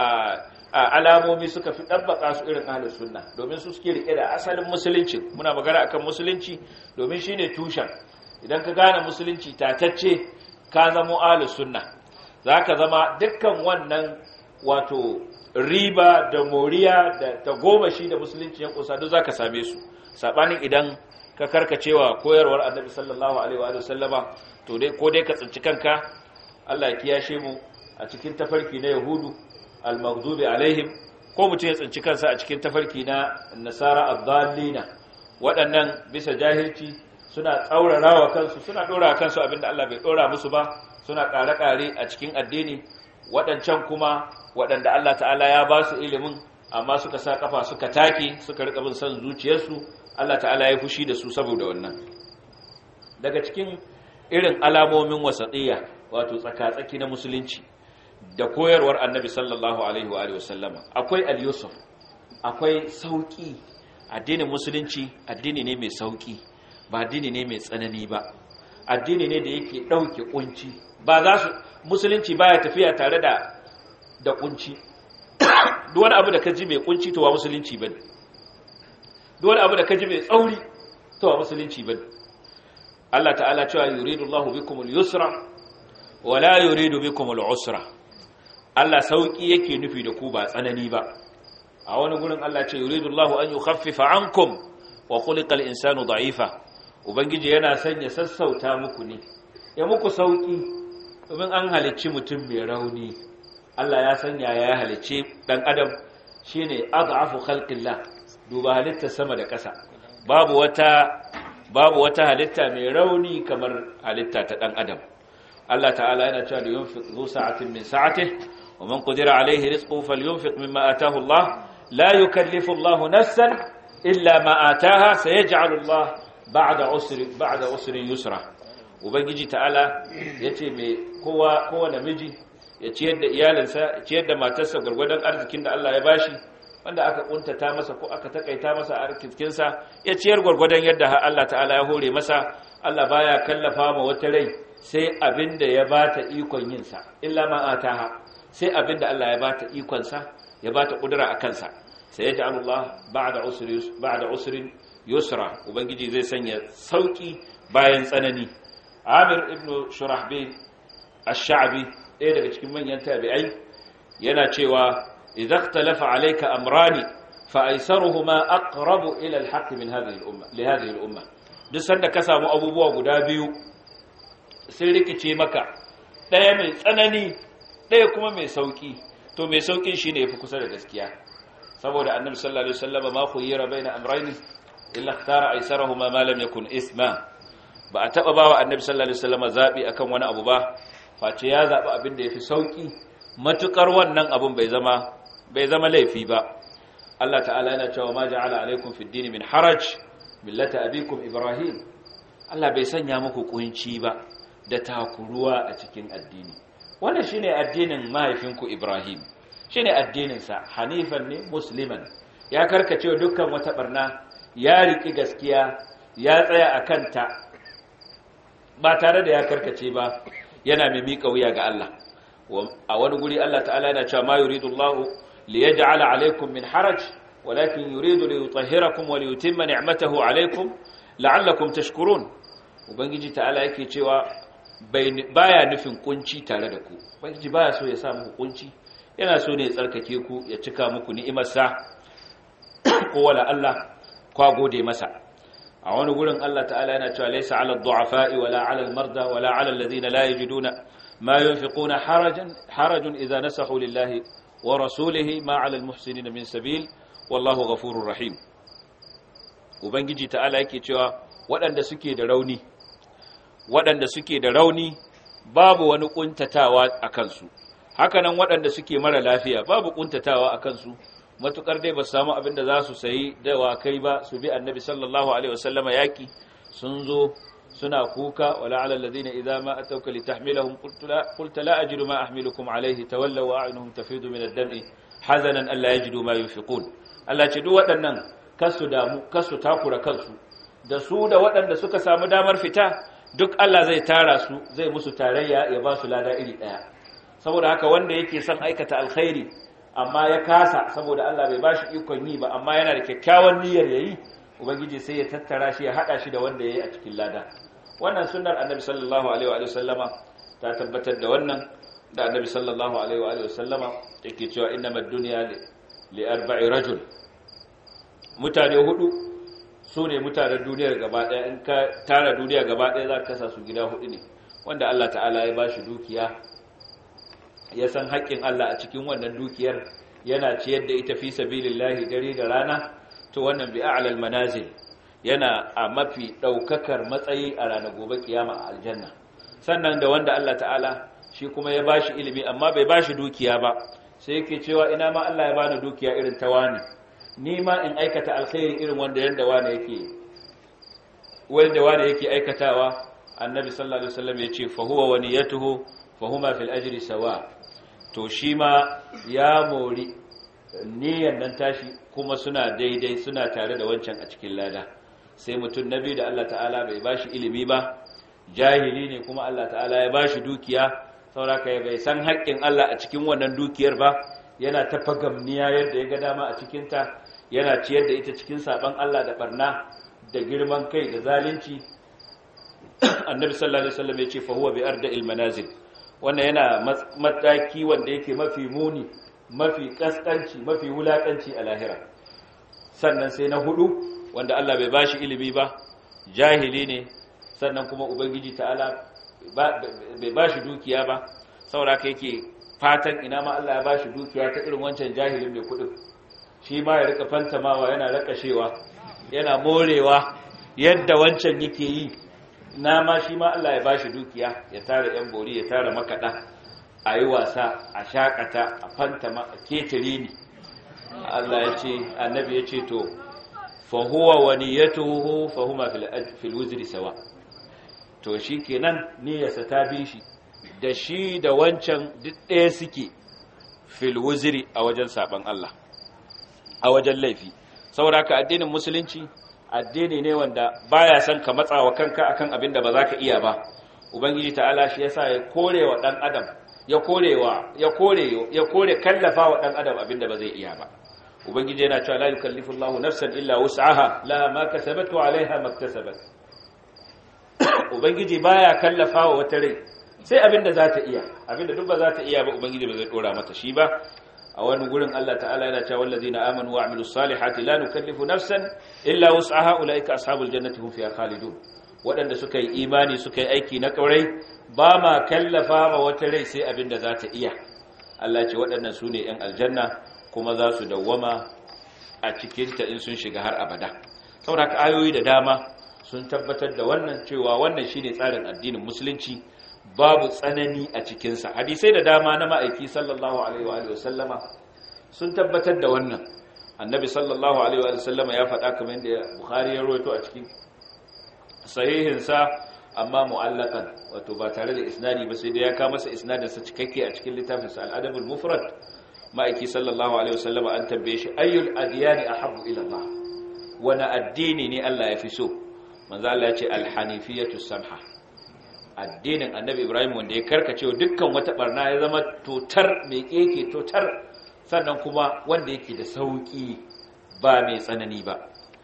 alamomi suka fi ɗabbaka su irin ahalus sunna domin su suke rike da asalin musulunci muna magana akan musulunci domin shine tushen idan ka gane musulunci tatacce ka zamo ahalus sunna zaka zama dukkan wannan wato riba da moriya da ta goma shi da musulunci ya kusa duk zaka same su sabanin idan ka karkacewa koyarwar annabi sallallahu alaihi wa sallama to dai ko dai ka tsinci kanka Allah ya kiyashe mu a cikin tafarki na yahudu al-maghdubi alaihim ko mutum ya tsinci kansa a cikin tafarki na nasara ad-dallina waɗannan bisa jahilci suna tsaurarawa kansu suna dora kansu abinda Allah bai dora musu ba suna ƙare-ƙare a cikin addini waɗancan kuma waɗanda Allah ta'ala ya ba su ilimin amma suka sa kafa suka take suka rika bin son zuciyarsu Allah ta'ala ya fushi da su saboda wannan daga cikin irin alamomin wasatiyya wato tsaka-tsaki na musulunci da koyarwar annabi sallallahu alaihi wa alihi wasallama akwai al-yusuf akwai sauki addinin musulunci addini ne mai sauki ba addini ne mai tsanani ba addini ne da yake dauke kunci ba za su musulunci baya tafiya tare da da kunci duk wani abu da kaji mai kunci to wa musulunci bane duk wani abu da kaji mai tsauri to wa musulunci bane Allah ta'ala cewa yuridu Allahu bikum al-yusra wa la yuridu bikum al-usra Allah sauki yake nufi da ku ba tsanani ba a wani gurin Allah ce yuridu Allahu an yukhaffifa ankum wa khuliqa al-insanu da'ifa ubangiji yana sanya sassauta muku ne ya muku sauki domin an halicci mutum mai rauni Allah ya sanya ya halicce dan adam shine adhafu khalqillah duba halitta sama da ƙasa babu wata babu wata halitta mai rauni kamar halitta ta dan adam Allah ta'ala yana cewa da yunfiq zu sa'atin min sa'atihi wa man qadira alayhi rizquhu falyunfiq mimma ataahu Allah la yukallifu Allah nafsan illa ma ataaha sayaj'alu Allah ba'da usri ba'da usrin yusra ubangiji ta'ala yace me kowa kowa namiji ya ciyar da iyalinsa ya ciyar da matarsa gwargwadon arzikin da Allah ya bashi wanda aka kuntata masa ko aka takaita masa arzikinsa ya ciyar gwargwadon yadda Allah ta'ala ya hore masa Allah baya kallafa ma wata rai sai abinda ya bata ikon yin sa illa ma ataha sai abinda Allah ya bata ikon sa ya bata kudura akan sa sai ya Allah ba'da usri ba'da usrin yusra ubangiji zai sanya sauki bayan tsanani Amir ibn Shurahbil ash-Sha'bi ɗaya daga cikin manyan tabi'ai yana cewa idza ikhtalafa alayka amrani fa aysaruhuma aqrabu ila al-haqq min hadhihi al-umma li hadhihi al-umma duk sanda ka samu abubuwa guda biyu sun rikice maka ɗaya mai tsanani ɗaya kuma mai sauki to mai saukin shine yafi kusa da gaskiya saboda annabi sallallahu alaihi wasallam ma khuyira baina amrayni illa ikhtara aysarahuma ma lam yakun isma ba a taba bawa annabi sallallahu alaihi wasallam zabi akan wani abu ba face ya zabi abin da yafi sauki matukar wannan abun bai zama bai zama laifi ba Allah ta'ala yana cewa ma ja'ala alaikum fid din min haraj millata abikum ibrahim Allah bai sanya muku kunci ba da takuruwa a cikin addini wannan shine addinin mahaifinku ibrahim shine addinin sa hanifan ne musliman ya karkace dukkan wata barna ya riki gaskiya ya tsaya akan ta ba tare da ya karkace ba yana mai miƙa wuya ga Allah a wani guri Allah ta'ala yana cewa ma yuridu Allah li yaj'ala alaykum min haraj walakin yuridu li yutahhirakum wa li yutimma ni'matahu alaykum la'allakum tashkurun ubangiji ta'ala yake cewa baya nufin kunci tare da ku ubangiji baya so ya sa muku kunci yana so ne ya tsarkake ku ya cika muku ni'imarsa ko wala Allah kwa gode masa a wani gurin Allah ta'ala yana cewa laysa 'ala ad-du'afa'i wala 'ala al-marda wala 'ala alladhina la yajiduna ma yunfiquna harajan harajun idha nasahu lillahi wa rasulihi ma 'ala al-muhsinina min sabil wallahu ghafurur rahim ubangiji ta'ala yake cewa waɗanda suke da rauni waɗanda suke da rauni babu wani kuntatawa a kansu hakanan waɗanda suke mara lafiya babu kuntatawa a kansu matukar dai ba su samu abin da za su sayi dawakai ba su bi annabi sallallahu alaihi wasallama yaki sun zo suna kuka wala ala alladhina idza ma atawka litahmilahum qulta la ajidu ma ahmilukum alayhi tawallaw wa a'yunuhum tafidu min ad-dam'i hazanan alla yajidu ma yunfiqun Allah ce duk waɗannan kasu damu kasu takura kansu da su da waɗanda suka samu damar fita duk Allah zai tara su zai musu tarayya ya ba su lada iri ɗaya saboda haka wanda yake son aikata alkhairi amma ya kasa saboda Allah bai bashi ikon yi ba amma yana da kyakkyawan niyyar yayi ubangiji sai ya tattara shi ya hada shi da wanda yayi a cikin lada wannan sunnar annabi sallallahu alaihi wa sallama ta tabbatar da wannan da annabi sallallahu alaihi wa sallama yake cewa innamad dunya li arba'i rajul mutane hudu su ne mutanen duniyar gaba daya in ka tara duniya gaba daya za ka kasa su gida hudu ne wanda Allah ta'ala ya bashi dukiya ya san haƙƙin Allah a cikin wannan dukiyar yana ciyar da ita fi sabilillahi dare da rana to wannan bi a'lal manazil yana a mafi daukakar matsayi a ranar gobe kiyama a aljanna sannan da wanda Allah ta'ala shi kuma ya bashi ilimi amma bai bashi dukiya ba sai yake cewa ina ma Allah ya bani dukiya irin ta wani ni ma in aikata alkhairi irin wanda yanda wani yake wanda wani yake aikatawa annabi sallallahu alaihi wasallam ya ce fa huwa wa niyyatuhu fa huma fil ajri sawa to shi ma ya mori niyyar nan tashi kuma suna daidai suna tare da wancan a cikin lada sai mutum nabi da Allah ta'ala bai bashi ilimi ba jahili ne kuma Allah ta'ala ya bashi dukiya sauraka ya bai san haƙƙin Allah a cikin wannan dukiyar ba yana ta fagamniya yadda ya ga dama a cikin ta yana ciyar da ita cikin saban Allah da barna da girman kai da zalunci annabi sallallahu alaihi wasallam ya ce fa huwa bi arda'il manazil wannan yana mataki wanda yake mafi muni mafi kaskanci mafi wulakanci a lahira sannan sai na hudu wanda Allah bai bashi ilimi ba jahili ne sannan kuma ubangiji ta'ala bai bashi dukiya ba sauraka yake fatan ina ma Allah ya bashi dukiya ta irin wancan jahilin mai kudin shi ma ya rika fantamawa yana rakashewa yana morewa yadda wancan yake yi na ma shi ma Allah ya bashi dukiya ya tara yan bori ya tara makada a yi wasa a shakata a fantama a ketare ni Allah ya ce annabi ya ce to fa huwa wa niyyatuhu fa huma fil fil wuzri sawa to shikenan niyyarsa ta bi shi da shi da wancan duk ɗaya suke fil wuziri a wajen saban Allah a wajen laifi saboda haka addinin musulunci addini ne wanda baya son ka matsawa kanka akan abin da ba za ka iya ba ubangiji ta'ala shi yasa ya kore wa dan adam ya korewa ya kore ya kore kallafa wa dan adam abin da ba zai iya ba ubangiji yana cewa la yukallifu Allahu nafsan illa wus'aha laha ma kasabat wa 'alayha ma iktasabat ubangiji baya kallafa wa wata rai sai abin da za ta iya abin da duk ba za ta iya ba ubangiji ba zai dora mata shi ba a wani gurin Allah ta'ala yana cewa wallazina amanu wa amilus salihati la nukallifu nafsan illa wus'aha ulaika ashabul jannati hum fiha khalidun waɗanda suka yi imani suka yi aiki na ƙaurai ba ma kallafa ma wata rai sai abin da za ta iya Allah ce waɗannan su ne ‘yan aljanna kuma za su dawwama a cikinta in sun shiga har abada saboda ayoyi da dama sun tabbatar da wannan cewa wannan shi ne tsarin addinin musulunci babu tsanani a cikinsa hadisai da dama na ma'aiki sallallahu alaihi wa sallama sun tabbatar da wannan annabi sallallahu alaihi wa sallama ya faɗa kamar yadda bukhari ya rawaito a cikin sahihinsa amma mu'allakan wato ba tare da isnadi ba sai da ya kawo masa isnadin sa cikakke a cikin littafin sa al-adabul mufrad ma'aiki sallallahu alaihi wasallam an tambaye shi ayyul adyani ahabbu ila Allah wani addini ne Allah ya fi so manzo Allah ya ce al-hanifiyatu samha addinin annabi Ibrahim wanda ya karkace dukkan wata barna ya zama totar mai keke totar sannan kuma wanda yake da sauki ba mai tsanani ba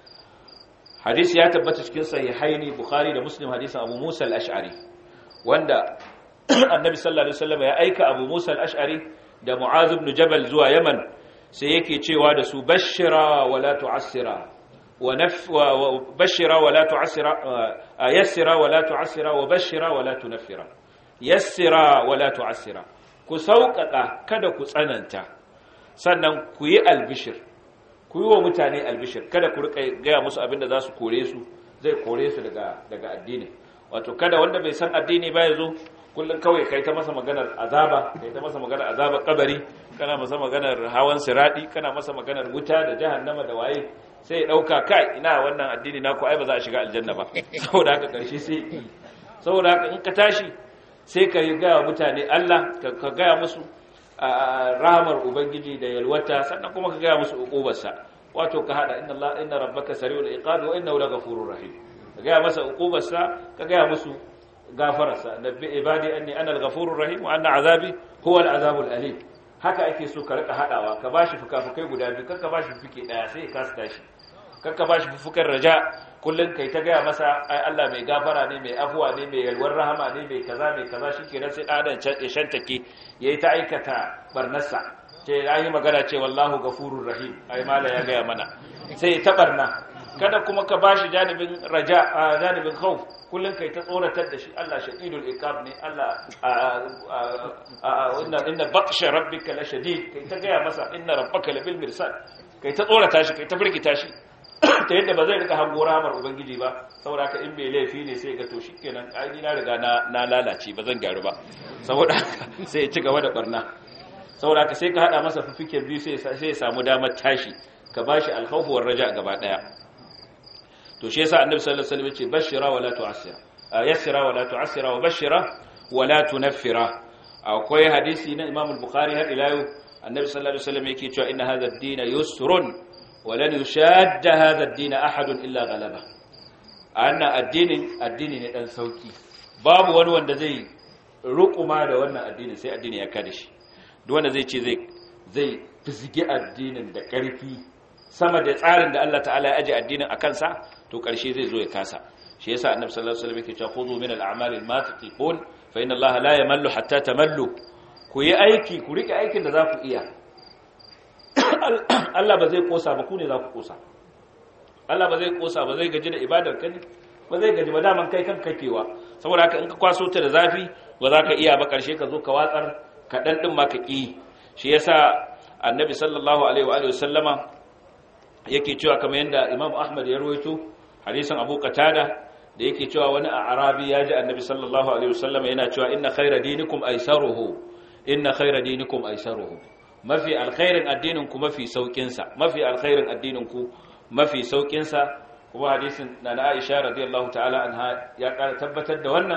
hadisi ya tabbata cikin sahihaini bukhari da muslim hadisin abu musa al-ash'ari wanda annabi sallallahu alaihi wasallam ya aika abu musa al-ash'ari da mu'az ibn jabal zuwa yaman sai yake cewa da su bashira wa la tu'assira wa naf wa bashira wa la tu'assira yassira wa la tu'assira wa bashira wa la tunaffira yassira wa la tu'assira ku sauƙaƙa kada ku tsananta sannan ku yi albishir ku yi wa mutane albishir kada ku rika gaya musu abin da za su kore su zai kore su daga daga addini wato kada wanda bai san addini ba ya zo kullum kawai kai ta masa maganar azaba kai ta masa maganar azaba kabari kana masa maganar hawan siradi kana masa maganar wuta da jahannama da waye sai ya dauka kai ina wannan addini naku ai ba za a shiga aljanna ba saboda haka karshe sai saboda haka in ka tashi sai ka yi gaya mutane Allah ka gaya musu rahamar ubangiji da yalwata sannan kuma ka gaya musu uqubarsa wato ka hada inna Allah inna rabbaka sari'ul iqab wa innahu laghafurur rahim ka gaya masa uqubarsa ka gaya musu gafararsa nabbi ibadi anni ana al-ghafurur rahim wa anna azabi huwa al-azabul alim haka ake so ka rika hadawa ka bashi fukafukai guda biyu kanka bashi fuke daya sai ka kasa tashi kanka bashi fufukan raja kullun kai ta gaya masa ai Allah mai gafara ne mai afuwa ne mai yalwar rahama ne mai kaza mai kaza shikenan sai dan ya shantake yayi ta aikata barnarsa ce yayi magana ce wallahu ghafurur rahim ai mala ya gaya mana sai ta barna kada kuma ka bashi janibin raja janibin khauf kullun kai ta tsoratar da shi Allah shadidul iqab ne Allah inna inna batsha rabbika la shadid kai ta gaya masa inna rabbaka labil mirsad kai ta tsorata shi kai ta firgita shi ta yadda ba zai rika hango ramar ubangiji ba saboda haka in bai laifi ne sai ga to shikenan ai na riga na na lalace ba zan gyaru ba saboda haka sai ya ci gaba da barna saboda haka sai ka hada masa fifiken biyu sai sai ya samu damar tashi ka bashi alkhawfu war raja gaba daya to shi yasa annabi sallallahu alaihi wasallam ya ce bashira wala tu'assira yassira wala tu'assira wa bashira wala tunaffira akwai hadisi na Imam al-Bukhari har ila yau annabi sallallahu alaihi wasallam yake cewa inna hadha ad-din yusrun ولن يشاد هذا الدين أحد إلا غلبه أن الدين الدين ne dan sauki babu wani wanda zai rukuma da wannan addinin sai addini ya kada shi duk wanda zai ce zai zai fizige addinin da ƙarfi sama da tsarin da Allah ta'ala ya aje addinin a kansa to ƙarshe zai zo ya kasa shi yasa annabi sallallahu alaihi wasallam yake cewa khudhu min al-a'mali ma tatiqun fa inna Allah la yamallu hatta tamallu ku yi aiki ku rike aikin da za ku iya Allah ba zai kosa ba ku ne za ku kosa Allah ba zai kosa ba zai gaji da ibadar ka ne ba zai gaji ba daman kai kan kakewa saboda haka in ka kwaso ta da zafi ba za ka iya ba karshe ka zo ka watsar ka dan din ma ka ki shi yasa annabi sallallahu alaihi wa alihi wasallama yake cewa kamar yanda Imam Ahmad ya rawaito hadisin Abu Qatada da yake cewa wani a Arabi ya ji annabi sallallahu alaihi wasallama yana cewa inna khayra dinikum aysaruhu inna khayra dinikum aysaruhu mafi alkhairin addininku mafi saukinsa mafi alkhairin addininku mafi saukinsa kuma hadisin na na Aisha radiyallahu ta'ala anha ya ƙara tabbatar da wannan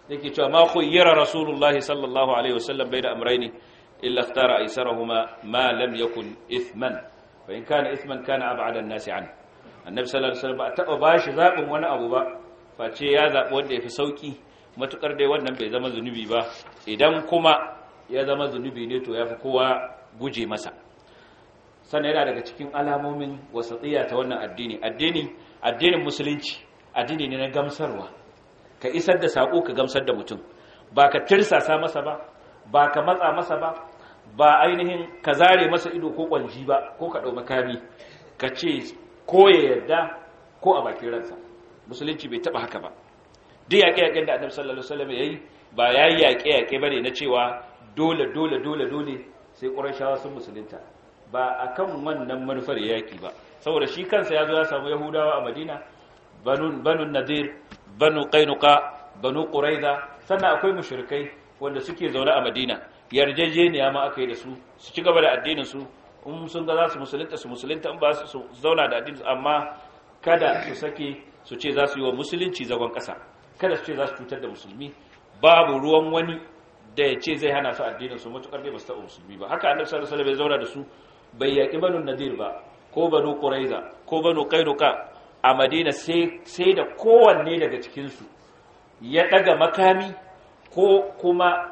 yake cewa ma khuyyira rasulullahi sallallahu alaihi wasallam bayna amrayni illa ikhtara aysarahuma ma lam yakun ithman fa in kana ithman kana ab'ada an-nas an annabi sallallahu alaihi wasallam ba taba bashi zabin wani abu ba face ya zabi wanda yafi sauki matukar dai wannan bai zama zunubi ba idan kuma ya zama zunubi ne to yafi kowa guje masa sannan yana daga cikin alamomin wasatiyya ta wannan addini addini addinin musulunci addini ne na gamsarwa ka isar da sako ka gamsar da mutum ba ka tirsasa masa ba ba ka matsa masa ba ba ainihin ka zare masa ido ko kwanji ba ko ka ɗau makami ka ce ko ya yarda ko a bakin ransa musulunci bai taɓa haka ba duk yaƙe-yaƙen da annabi sallallahu alaihi wasallam yayi ba yayi yaƙe-yaƙe bane na cewa dole dole dole dole sai ƙurashawa sun musulunta ba akan wannan manufar yaƙi ba saboda shi kansa ya zo ya samu yahudawa a madina banu banu nadir banu qainuqa banu quraiza sannan akwai mushrikai wanda suke zaune a madina yarjejeniya ma aka yi da su su ci gaba da addinin su in sun ga za su musulunta su musulunta in ba su zauna da addinin amma kada su sake su ce za su yi wa musulunci zagon ƙasa kada su ce za su cutar da musulmi babu ruwan wani da ya ce zai hana su addinin su matukar bai ba su taɓa musulmi ba haka annabi sallallahu alaihi wasallam ya zauna da su bai yaƙi banu nadir ba ko banu quraiza ko banu qainuqa a madina sai sai da kowanne daga cikin su ya daga makami ko kuma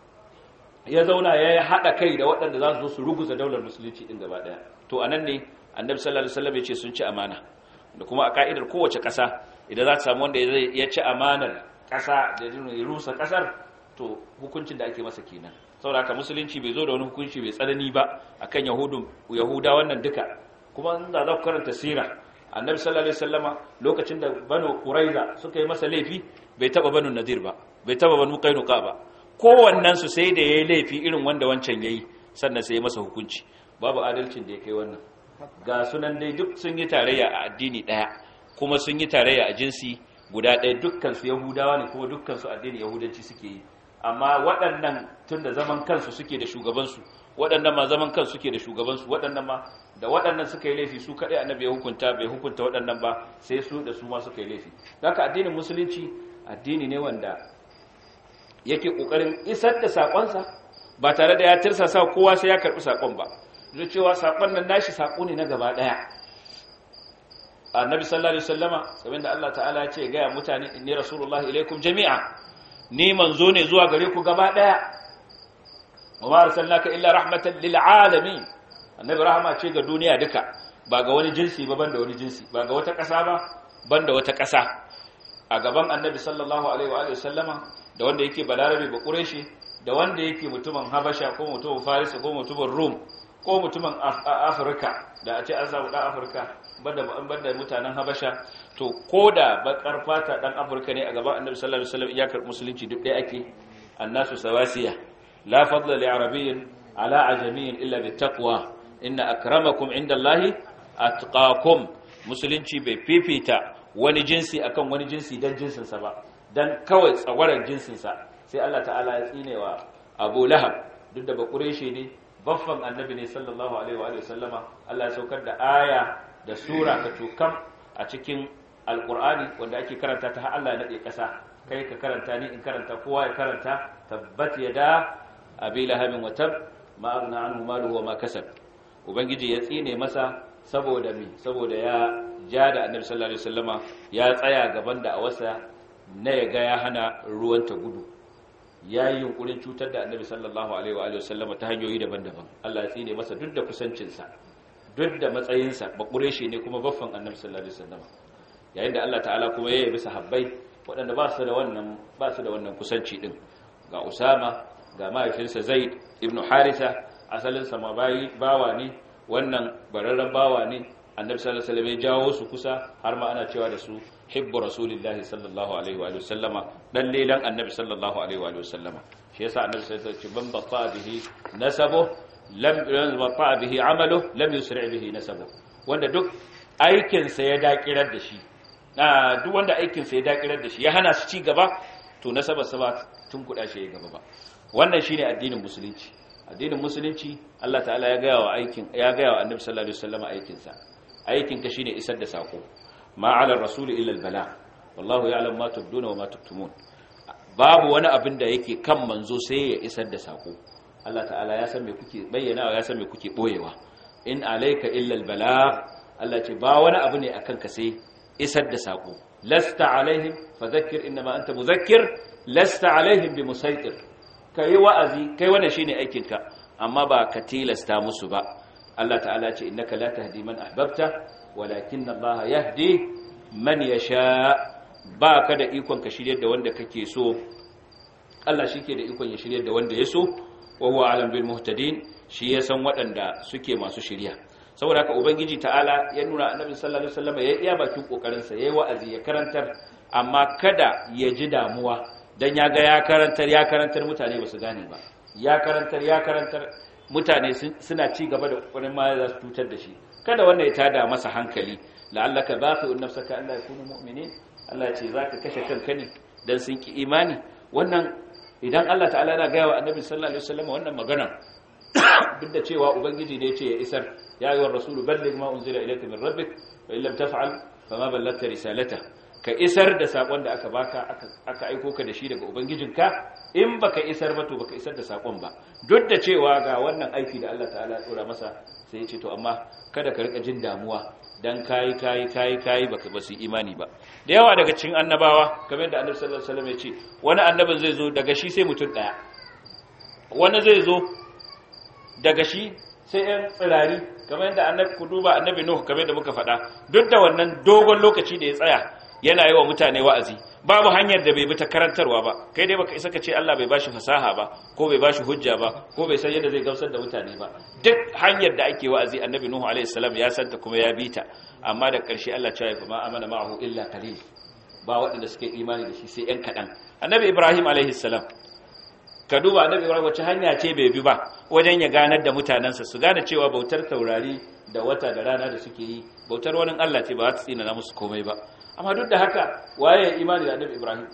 ya zauna ya haɗa kai da waɗanda za su zo su ruguza daular musulunci ɗin gaba ɗaya to a nan ne annabi sallallahu alaihi wasallam ya ce sun ci amana da kuma a ka'idar kowace ƙasa idan za ta samu wanda ya ci amanar ƙasa da ya rusa ƙasar to hukuncin da ake masa kenan saboda haka musulunci bai zo da wani hukunci bai tsanani ba akan yahudu yahuda wannan duka kuma in za ku karanta sira annabi sallallahu alaihi wasallama lokacin da banu quraiza suka yi masa laifi bai taba banu nadir ba bai taba banu qainuqa ba kowannen su sai da yayi laifi irin wanda wancan yayi sannan sai ya masa hukunci babu adalcin da ya kai wannan ga sunan dai duk sun yi tarayya a addini daya kuma sun yi tarayya a jinsi guda ɗaya dukkan su yahudawa ne kuma dukkan su addini yahudanci suke yi amma waɗannan tun da zaman kansu suke da shugabansu waɗannan ma zaman kansu suke da shugabansu waɗannan ma da waɗannan suka yi laifi su kaɗai annabi ya hukunta bai hukunta waɗannan ba sai su da su ma suka yi laifi haka addinin musulunci addini ne wanda yake ƙoƙarin isar da saƙonsa ba tare da ya tirsasa kowa sai ya karɓi saƙon ba da cewa saƙon nan nashi saƙo ne na gaba ɗaya annabi sallallahu alaihi wasallama sabin da Allah ta'ala ya ce ga mutane inni rasulullahi ilaikum jami'a ni manzo ne zuwa gare ku gaba daya wa ma arsalnaka illa rahmatan lil alamin annabi rahama ce ga duniya duka ba ga wani jinsi ba banda wani jinsi ba ga wata ƙasa ba banda wata ƙasa a gaban annabi sallallahu alaihi wa alihi sallama da wanda yake balarabe ba quraishi da wanda yake mutumin habasha ko mutumin farisa ko mutumin rum ko mutumin afirka da a ce an samu dan afirka banda banda mutanen habasha to ko da bakar fata dan afirka ne a gaban annabi sallallahu alaihi wasallam iyakar musulunci duk ɗaya ake annasu sawasiya la fadla li arabiyyin ala ajamiyyin illa bittaqwa inna akramakum indallahi atqakum musulunci bai fifita wani jinsi akan wani jinsi dan jinsin sa ba dan kawai tsagwaran jinsin sa sai Allah ta'ala ya tsinewa Abu Lahab duk da bakureshe ne baffan annabi ne sallallahu alaihi wa sallama Allah ya saukar da aya da sura ka tukam a cikin alkur'ani wanda ake karanta ta har Allah ya nade kasa kai ka karanta ni in karanta kowa ya karanta tabbat yada abi lahabin wa tab ma aghna anhu maluhu wa ma kasab ubangiji ya tsine masa saboda me saboda ya ja da annabi sallallahu alaihi wasallama ya tsaya gaban da awasa na ya ga ya hana ruwan ta gudu ya yi yunkurin cutar da annabi sallallahu alaihi wa sallama ta hanyoyi daban-daban Allah ya tsine masa duk da kusancinsa duk da matsayinsa bakure shi ne kuma baffan annabi sallallahu alaihi wasallam yayin da Allah ta'ala kuma ya yabi sahabbai waɗanda ba su da wannan ba su da wannan kusanci din ga Usama ga mahaifinsa Zaid ibn Haritha asalin sa bawa ne wannan bararren bawa ne annabi sallallahu alaihi wasallam ya jawo su kusa har ma ana cewa da su hibbu rasulillahi sallallahu alaihi wa sallama dan lelan annabi sallallahu alaihi wa sallama shi yasa annabi sallallahu alaihi wasallam ban batta bihi nasabu lam yuzbata bihi amalu lam yusri bihi nasabu wanda duk aikin sa ya dakirar da shi duk wanda aikin sa ya dakirar da shi ya hana su ci gaba to nasaba sa ba tun kuda shi ya gaba ba wannan shine addinin musulunci addinin musulunci Allah ta'ala ya gaya wa aikin ya gaya wa annabi sallallahu alaihi wasallam aikin sa aikin ka shine isar da sako ma ala rasul illa al bala wallahu ya'lam ma tubduna wa ma tuktumun babu wani abin da yake kan manzo sai ya isar da sako Allah ta'ala ya san me kuke bayyana ya san me kuke boyewa in alayka illa albalagh Allah ce ba wani abu ne akan ka sai isar da sako lasta alaihim fadhakkir inma anta mudhakkir lasta alaihim bimusaitir kai wa'azi kai wannan shine aikin ka amma ba ka tilasta musu ba Allah ta'ala ce innaka la tahdi man ahbabta walakin Allah yahdi man yasha ba ka da ikon ka shiryar da wanda kake so Allah shi ke da ikon ya shiryar da wanda ya so wa huwa alam bil muhtadin shi ya san waɗanda suke masu shirya saboda haka ubangiji ta'ala ya nuna annabi sallallahu alaihi wasallam ya iya bakin kokarin sa yayi wa'azi ya karantar amma kada ya ji damuwa dan ya ga ya karantar ya karantar mutane ba su gane ba ya karantar ya karantar mutane suna ci gaba da kokarin ma za su tutar da shi kada wannan ya tada masa hankali la'allaka baqi'un nafsaka an la yakunu mu'minin Allah ya ce zaka kashe kanka ne dan sun ki imani wannan idan Allah ta'ala yana gaya wa annabi sallallahu alaihi wasallam wannan magana duk da cewa ubangiji ne yace ya isar ya ayyuhar rasulu balligh ma unzila ilayka min rabbik wa illam taf'al fama ballagta risalata ka isar da sakon da aka baka aka aiko ka da shi daga ubangijinka in baka isar ba to baka isar da sakon ba duk da cewa ga wannan aiki da Allah ta'ala ya tsora masa sai ya ce to amma kada ka rika jin damuwa dan kayi kayi kayi kayi baka ba su imani ba da yawa daga cikin annabawa kamar da annabi sallallahu alaihi wasallam ya ce wani annabin zai zo daga shi sai mutum daya wani zai zo daga shi sai ɗan tsirari kamar yadda annabi ku duba annabi nuhu kamar da muka faɗa duk da wannan dogon lokaci da ya tsaya yana yi wa mutane wa'azi babu hanyar da bai bi ta karantarwa ba kai dai baka isa ka ce Allah bai bashi fasaha ba ko bai bashi hujja ba ko bai san yadda zai gamsar da mutane ba duk hanyar da ake wa'azi annabi nuhu alaihi salam ya santa kuma ya bi ta amma da ƙarshe Allah ya fa ma amana ma'ahu illa qalil ba waɗanda suke imani da shi sai ɗan kaɗan annabi ibrahim alaihi salam ka duba annabi ibrahim wace hanya ce bai bi ba wajen ya ganar da mutanensa su gane cewa bautar taurari da wata da rana da suke yi bautar wani Allah ce ba za ta tsina na musu komai ba amma duk da haka waye ya imani da annabi ibrahim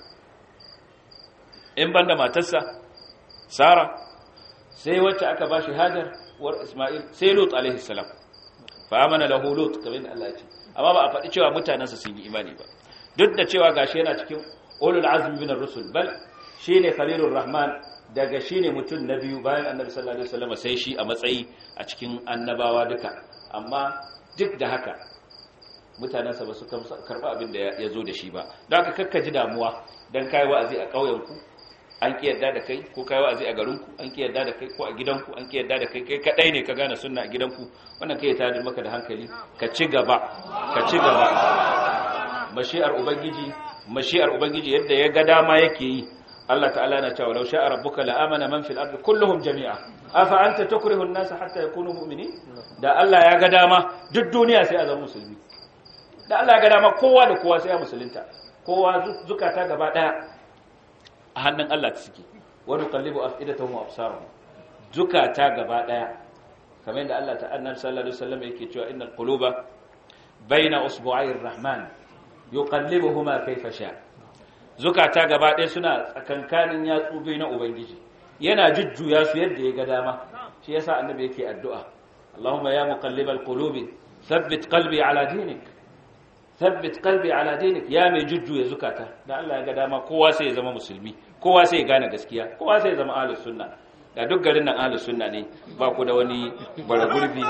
in banda matarsa sara sai wacce aka ba shi hajar war isma'il sai lut alaihi salam fa amana lahu lut kamar da Allah ya ce amma ba a faɗi cewa mutanensa sun yi imani ba duk da cewa gashi yana cikin ulul azmi min ar-rusul bal shine khalilur rahman daga shine mutum na biyu bayan annabi sallallahu alaihi wasallam sai shi a matsayi a cikin annabawa duka amma duk da haka mutanensa ba su karba abin da ya zo da shi ba don haka kakkaji damuwa don kai wa'azi a ƙauyenku an ki yadda da kai ko kai wa'azi a garinku an ki yadda da kai ko a gidanku an ki yadda da kai kai kadai ne ka gane sunna a gidanku wannan kai ta da maka da hankali ka ci gaba ka ci gaba mashi'ar ubangiji mashi'ar ubangiji yadda ya ga dama yake yi Allah ta'ala na cewa law sha'a rabbuka la amana man fil ardi kulluhum jami'a afa anta tukrihu an-nasa hatta yakunu mu'minin da Allah ya ga dama duk duniya sai a zama musulmi da Allah ya ga dama kowa da kowa sai ya musulunta kowa zukata gaba daya a hannun Allah ta suke wa nuqallibu afidatahum wa absarahum zukata gaba daya kamar yadda Allah ta'ala sallallahu alaihi wasallam yake cewa innal quluba baina usbu'ayir rahman yuqallibuhuma kayfa sha zukata gaba ɗaya suna tsakankanin yatsu biyu na ubangiji yana jujjuya su yadda ya ga dama shi yasa annabi yake addu'a Allahumma ya muqallibal qulubi thabbit qalbi ala dinik thabbit qalbi ala dinik ya mai jujjuya zukata da Allah ya ga dama kowa sai ya zama musulmi kowa sai ya gane gaskiya kowa sai ya zama ahlus sunna da duk garin nan ahlus sunna ne ba ku da wani baragurbi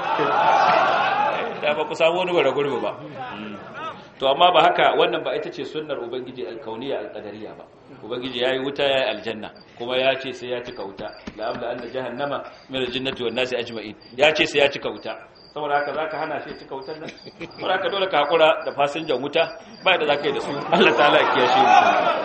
da ba ku samu wani baragurbi ba to amma ba haka wannan ba ita ce sunnar ubangiji alkauniya alqadariya ba ubangiji yayi wuta yayi aljanna kuma ya ce sai ya cika wuta la amla anna jahannama min aljannati wan nasi ajma'in ya ce sai ya cika wuta saboda haka zaka hana shi cika wutar nan saboda haka dole ka hakura da fasinjan wuta ba da zaka yi da su Allah ta'ala ya kiyashe mu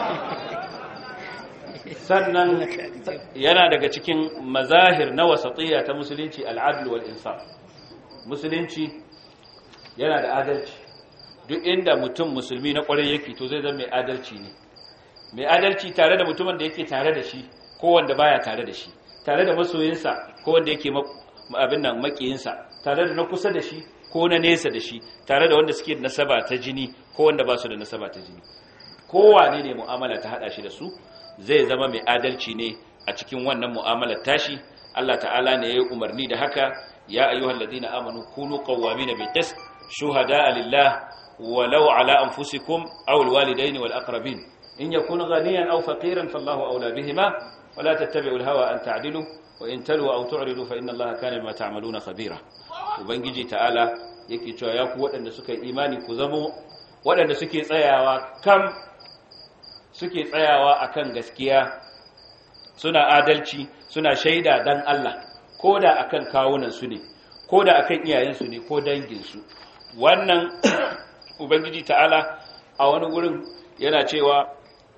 sannan yana daga cikin mazahir na wasatiyya ta musulunci al'adl wal insaf musulunci yana da adalci duk inda mutum musulmi na kwarai yake to zai zama mai adalci ne mai adalci tare da mutumin da yake tare da shi ko wanda baya tare da shi tare da masoyinsa ko wanda yake abin nan makiyinsa tare da na kusa da shi ko na nesa da shi tare da wanda suke da nasaba ta jini ko wanda ba su da nasaba ta jini kowane ne mu'amala ta hada shi da su zai zama mai adalci ne a cikin wannan mu'amalar tashi Allah ta'ala ne ya yi umarni da haka ya ayyuhal ladina amanu kunu qawwamina bil qist shuhada'a lillah walau ala anfusikum aw alwalidaini wal aqrabin in yakun ghaniyan aw faqiran fallahu awla bihima wala tattabi'ul hawa an ta'dilu wa in talu aw tu'ridu fa inna allaha kana bima ta'maluna khabira ubangiji ta'ala yake cewa ya ku waɗanda suka yi imani ku zamo waɗanda suke tsayawa kam suke tsayawa akan gaskiya suna adalci suna shaida dan Allah ko da akan kawunan su ne ko da akan iyayensu ne ko danginsu wannan ubangiji ta'ala a wani gurin yana cewa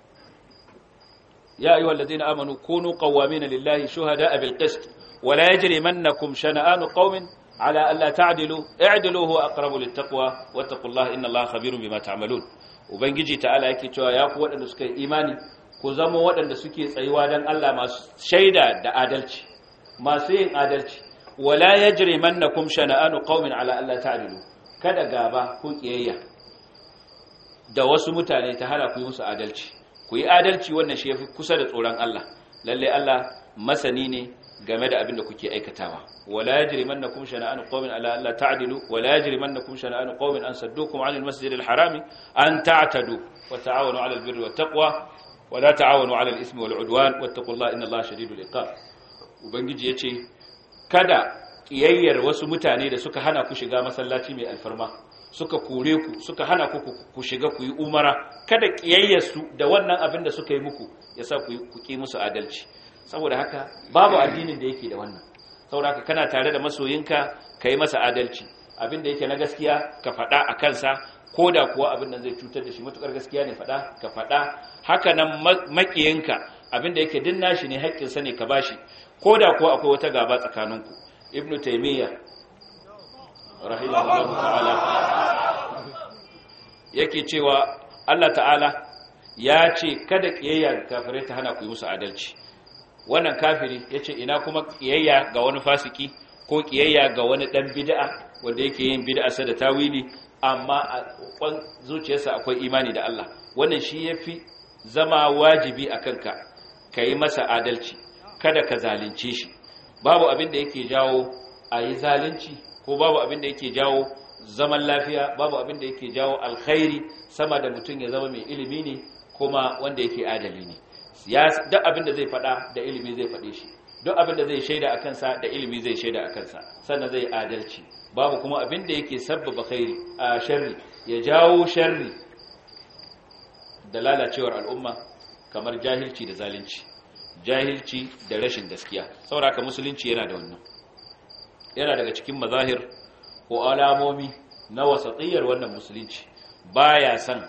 ya ayyuhal ladina amanu kunu qawwamina lillahi shuhada'a bil qist wa la yajrimannakum shana'anu qaumin ala alla ta'dilu i'dilu huwa aqrabu lit taqwa wattaqullaha innallaha khabirun bima ta'malun ubangiji ta'ala yake cewa ya ku waɗanda suka yi imani ku zama waɗanda suke tsayuwa dan Allah masu shaida da adalci masu yin adalci wala yajrimannakum shana'anu qaumin ala alla ta'dilu kada gaba ko kiyayya da wasu mutane ta hana ku yi musu adalci ku yi adalci wannan shi yafi kusa da tsoron Allah lalle Allah masani ne game da abin da kuke aikatawa wala yajrimannakum shana'anu qaumin ala alla ta'dilu wala yajrimannakum shana'anu qaumin an saddukum 'anil masjidil harami an ta'tadu wa ta'awanu 'alal birri wat taqwa wa la ta'awanu 'alal ismi wal 'udwan wattaqullaha innallaha shadidul iqab ubangiji yace kada kiyayyar wasu mutane da suka hana ku shiga masallaci mai alfarma suka kore ku suka hana ku ku shiga ku yi umara kada kiyayyarsu da wannan abin da suka yi muku yasa ku ku ki musu adalci saboda haka babu addinin da yake da wannan saboda haka kana tare da masoyinka kai masa adalci abin da yake na gaskiya ka faɗa a kansa ko da kuwa abin nan zai cutar da shi matukar gaskiya ne faɗa ka faɗa haka nan makiyinka abin da yake din nashi ne haƙƙinsa ne ka bashi ko da kuwa akwai wata gaba tsakaninku ibnu taymiya rahimahullahu ta'ala yake cewa Allah ta'ala ya ce kada kiyayya ga kafirai ta hana ku yi musu adalci wannan kafiri yace ina kuma kiyayya ga wani fasiki ko kiyayya ga wani dan bid'a wanda yake yin bid'a sa da tawili amma a kwan zuciyarsa akwai imani da Allah wannan shi yafi zama wajibi akan ka kai masa adalci kada ka zalunce shi babu abin da yake jawo a yi zalunci ko babu abin da yake jawo zaman lafiya babu abin da yake jawo alkhairi sama da mutum ya zama mai ilimi ne kuma wanda yake adali ne duk abin da zai faɗa da ilimi zai faɗe shi duk abin da zai shaida a kansa da ilimi zai shaida a kansa sannan zai adalci babu kuma abin da yake sabbaba khairi a sharri ya jawo sharri da lalacewar al'umma kamar jahilci da zalunci jahilci da rashin gaskiya sauraka musulunci yana da wannan yana daga cikin mazahir ko alamomi na wasatsiyar wannan musulunci baya san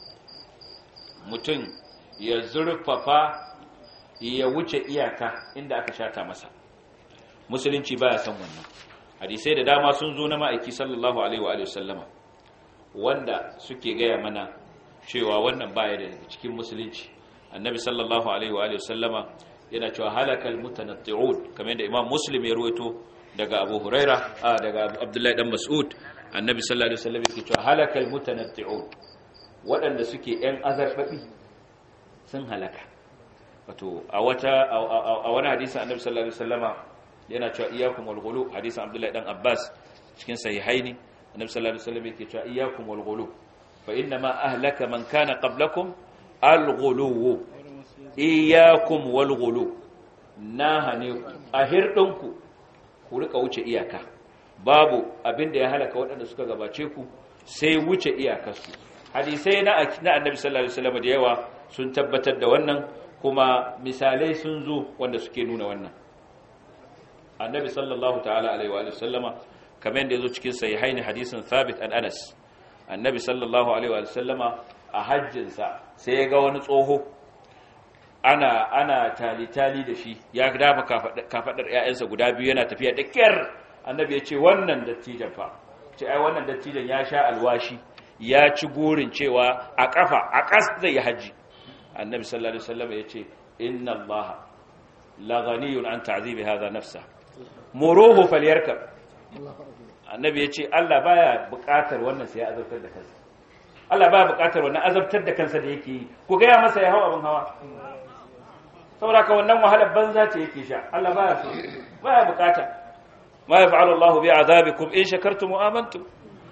mutum ya zurfafa ya wuce iyaka inda aka shata masa musulunci baya san wannan hadisai da dama sun zo na ma'aiki sallallahu alaihi wa sallama wanda suke gaya mana cewa wannan baya da cikin musulunci annabi sallallahu alaihi wa sallama yana cewa halakal mutanatti'un kamar yadda imam muslim ya ruwaito daga abu huraira daga abdullahi dan mas'ud annabi sallallahu alaihi wasallam yake cewa halakal mutanatti'un waɗanda suke yan azarbabi sun halaka wato a wata a wani hadisi annabi sallallahu alaihi wasallama yana cewa iyyakum wal ghulu hadisin abdullahi dan abbas cikin sahihaini annabi sallallahu alaihi wasallam yake cewa iyyakum wal ghulu fa inna ma ahlaka man kana qablakum al ghulu iyyakum wal ghulu na hane ku a hirdinku ku rika wuce iyaka babu abin da ya halaka waɗanda suka gabace ku sai wuce iyakarsu hadisai na annabi sallallahu alaihi wasallam da yawa sun tabbatar da wannan kuma misalai sun zo wanda suke nuna wannan annabi sallallahu ta'ala alaihi wa sallama kamar yadda yazo cikin sahihaini hadisin thabit an anas annabi sallallahu alaihi wa sallama a hajjinsa sai ya ga wani tsoho ana ana tali-tali da shi ya dafa kafadar ƴaƴansa guda biyu yana tafiya da kyar annabi ya ce wannan dattijan fa ce ai wannan dattijan ya sha alwashi ya ci gorin cewa a kafa a kas zai haji annabi sallallahu alaihi wasallam ya ce inna allah la ghaniyun an ta'zibi hadha nafsa muruhu falyarkab annabi ya ce Allah baya buƙatar wannan sai ya azabtar da kansa Allah baya buƙatar wannan azabtar da kansa da yake yi ku ga ya masa ya hawa abin hawa saboda ka wannan wahalar banza ce yake sha Allah baya so baya bukata ma yaf'alu Allahu bi azabikum in shakartum wa amantum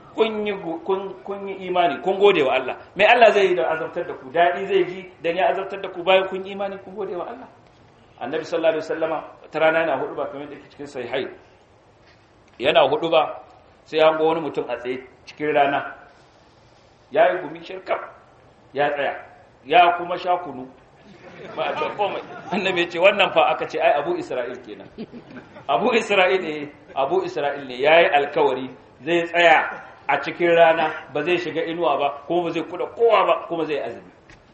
kun yi kun yi imani kun gode wa Allah mai Allah zai yi da azabtar da ku dadi zai ji dan ya azabtar da ku bayan kun yi imani kun gode wa Allah annabi sallallahu alaihi wasallama ta rana yana hudu ba kamar da ke cikin sahihai yana hudu ba sai an ga wani mutum a tsaye cikin rana ya yi gumi shirkaf ya tsaya ya kuma sha kunu ba a can komai annabi ce wannan fa aka ce ai abu isra'il kenan abu isra'il ne abu isra'il ne yayi alkawari zai tsaya a cikin rana ba zai shiga inuwa ba kuma ba zai kuda kowa ba kuma zai azumi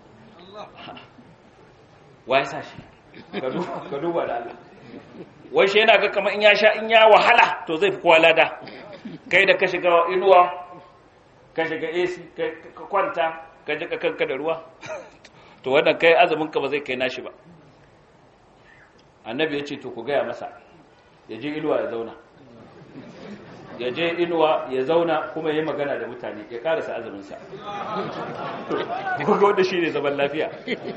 wa ya sa shi ka duba da Allah wai shi yana ga kamar in ya sha in ya wahala to zai fi kowa lada kai da ka shiga inuwa ka shiga AC ka kwanta ka ji ka kanka da ruwa to wannan kai azumin ka ba zai kai nashi ba annabi ya ce to ku gaya masa ya je inuwa ya zauna ya je inuwa ya zauna kuma ya yi magana da mutane ya karasa azuminsa kuka wanda shi ne zaman lafiya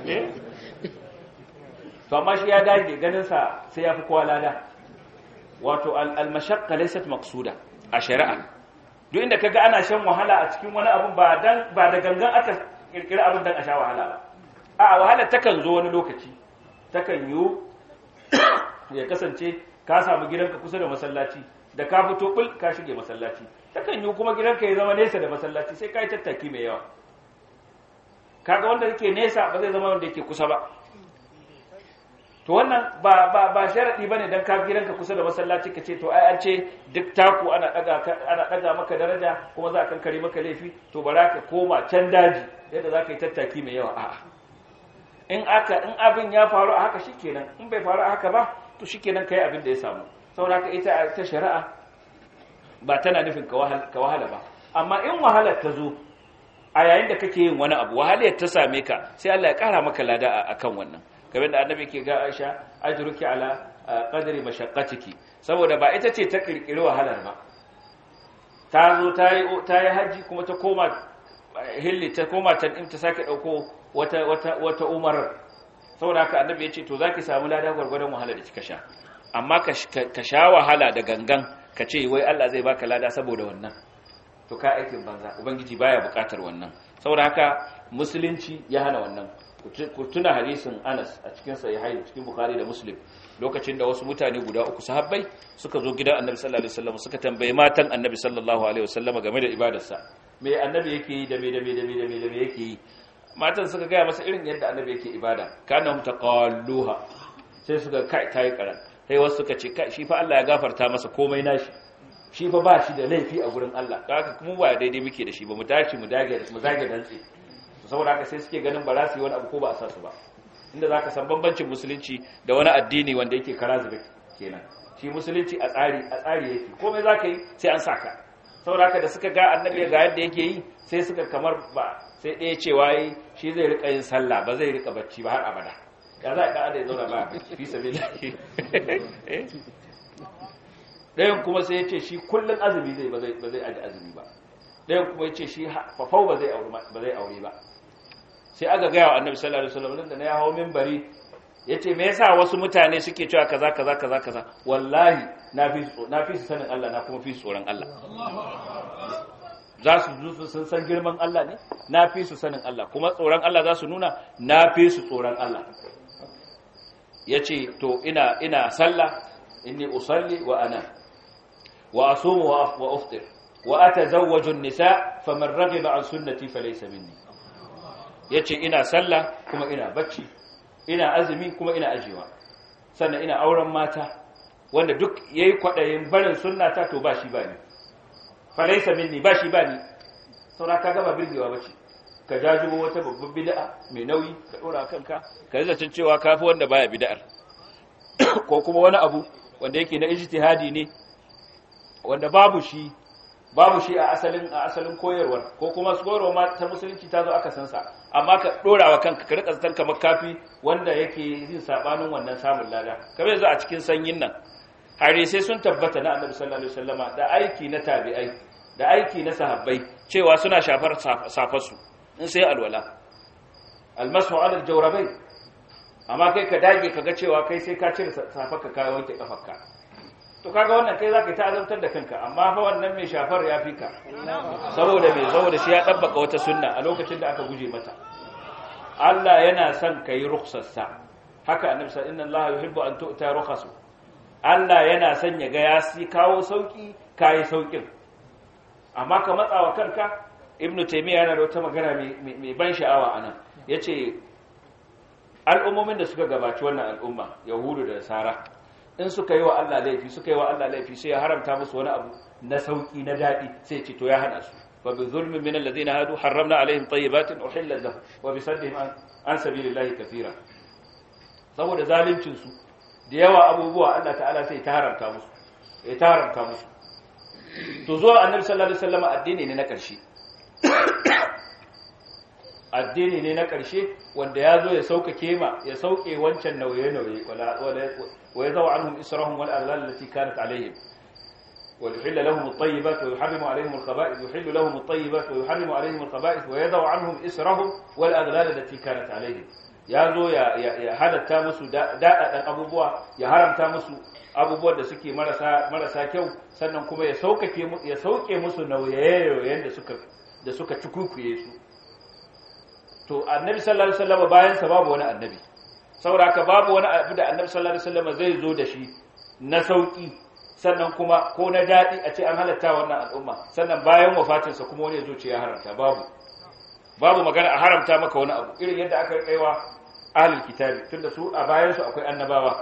to amma shi ya dage ganinsa sai ya fi kowa lada wato al-mashaqqa laysat maqsuda a shari'a duk inda kaga ana shan wahala a cikin wani abu ba dan ba da gangan aka kirkira abin dan a sha wahala ba a wahala takan zo wani lokaci takan yiwu ya kasance ka samu gidanka kusa da masallaci da ka fito kul ka shige masallaci takan yiwu kuma gidanka ya zama nesa da masallaci sai ka yi tattaki mai yawa kaga wanda yake nesa ba zai zama wanda yake kusa ba to wannan ba ba ba sharadi bane dan ka gidanka kusa da masallaci kace to ai an ce duk taku ana daga ana daga maka daraja kuma za a kankare maka laifi to bara ka koma can daji yadda za ka yi tattaki mai yawa a'a in aka in abin ya faru a haka shikenan in bai faru a haka ba to shikenan kai abin da ya samu saboda haka ita ta shari'a ba tana nufin ka wahala ba amma in wahalar ta zo a yayin da kake yin wani abu wahalar ta same ka sai Allah ya kara maka lada akan wannan kamar da annabi ke ga Aisha ajruki ala qadri mashaqqatiki saboda ba ita ce ta kirkiri wahalar ba ta zo ta yi ta yi haji kuma ta koma hilli ta koma can in ta sake dauko wata wata wata umar saboda haka annabi ya ce to zaki samu lada gwargwadon wahala da kika sha amma ka sha wahala da gangan ka ce wai Allah zai baka lada saboda wannan to ka aikin banza ubangiji baya bukatar wannan saboda haka musulunci ya hana wannan ku tuna hadisin Anas a cikin sahihain cikin Bukhari da Muslim lokacin da wasu mutane guda uku sahabbai suka zo gidan Annabi sallallahu alaihi wasallam suka tambaye matan Annabi sallallahu alaihi wasallam game da ibadarsa me Annabi yake yi da me da me da me da me da me yake yi matan suka gaya masa irin yadda Annabi yake ibada kana mutaqalluha sai suka kai tayi karan sai wasu suka ce kai shi fa Allah ya gafarta masa komai nashi shi fa ba shi da laifi a gurin Allah haka kuma ba daidai muke da shi ba mu tashi mu dage mu zage dantse saboda haka sai suke ganin ba za su yi wani abu ko ba a sa su ba inda za ka san bambancin musulunci da wani addini wanda yake kara zube kenan shi musulunci a tsari a tsari yake komai za ka yi sai an sa ka saboda haka da suka ga annabi ga yadda yake yi sai suka kamar ba sai ɗaya cewa yi shi zai rika yin sallah ba zai rika bacci ba har abada ya za a ɗan ya zauna ba fi sabi ɗayan kuma sai ya ce shi kullum azumi zai ba zai aji azumi ba ɗayan kuma ya ce shi fafau ba zai aure ba sai aka gaya wa annabi sallallahu alaihi wasallam da na ya hawo minbari yace me yasa wasu mutane suke cewa kaza kaza kaza kaza wallahi na fi na fi su sanin Allah na kuma fi su tsoron Allah za su zo sun san girman Allah ne na fi su sanin Allah kuma tsoron Allah za su nuna na fi su tsoron Allah yace to ina ina sallah inni usalli wa ana wa asumu wa uftir wa atazawwaju an-nisa faman raghiba an sunnati falaysa minni yace ina sallah kuma ina bacci ina azumi kuma ina ajewa sannan ina auren mata wanda duk yayi kwadayin barin sunnata to ba shi ba ni falaysa minni ba shi ba ni saura ka gaba birgewa bace ka jajibo wata babbar bid'a mai nauyi ka dora kanka ka yi zancen cewa kafi wanda baya bid'ar ko kuma wani abu wanda yake na ijtihadi ne wanda babu shi babu shi a asalin a asalin koyarwar ko kuma koyarwa ma ta musulunci ta zo aka san sa amma ka dora wa kanka ka rika zaton kamar kafi wanda yake yin sabanin wannan samun lada kamar yanzu a cikin sanyin nan sai sun tabbata na annabi sallallahu alaihi wasallama da aiki na tabi'ai da aiki na sahabbai cewa suna shafar safarsu in sai alwala almasu ala aljawrabai amma kai ka dage kaga cewa kai sai ka cire safarka ka wanke kafarka to kaga wannan kai zaka ta azabtar da kanka amma fa wannan mai shafar ya fi ka saboda me saboda shi ya dabbaka wata sunna a lokacin da aka guje mata Allah yana son kai rukhsarsa haka annabi sallallahu inna Allah yuhibbu an tu'ta rukhasu Allah yana son ya ga ya si kawo sauki kai saukin amma ka matsawa kanka ibnu taymiya yana da wata magana mai ban sha'awa anan yace al'ummomin da suka gabaci wannan al'umma yahudu da nasara in suka yi wa Allah laifi suka yi wa Allah laifi sai ya haramta musu wani abu na sauki na dadi sai ce to ya hana su fa bi zulmin min alladhina hadu harramna alaihim tayyibatin uhillat lahum wa bi saddihim an sabilillahi kathira saboda zaluncin su da yawa abubuwa Allah ta'ala sai ta haramta musu ya ta haramta musu to zuwa annabi sallallahu alaihi wasallam addini ne na ƙarshe addini ne na ƙarshe wanda ya zo ya sauƙaƙe ma ya sauƙe wancan nauye-nauye wa ya zawa anhum israhum wal aghlal allati kanat alaihim wa yuhillu lahum at-tayyibat wa yuharrimu alaihim al-khaba'ith yuhillu lahum at-tayyibat wa yuharrimu alaihim al-khaba'ith wa yadau anhum israhum wal aghlal allati kanat alaihim ya zo ya ya halatta musu daɗaɗan abubuwa ya haramta musu abubuwan da suke marasa marasa kyau sannan kuma ya sauƙaƙe ya sauke musu nauye-nauyen da suka da suka cikukuye su to annabi sallallahu alaihi wasallam bayan sa babu wani annabi saboda haka babu wani abu da annabi sallallahu alaihi wasallam zai zo da shi na sauki sannan kuma ko na dadi a ce an halatta wannan al'umma sannan bayan wafatin sa kuma wani ya zo ce ya haramta babu babu magana a haramta maka wani abu irin yadda aka kaiwa ahlul kitabi tunda su a bayan su akwai annabawa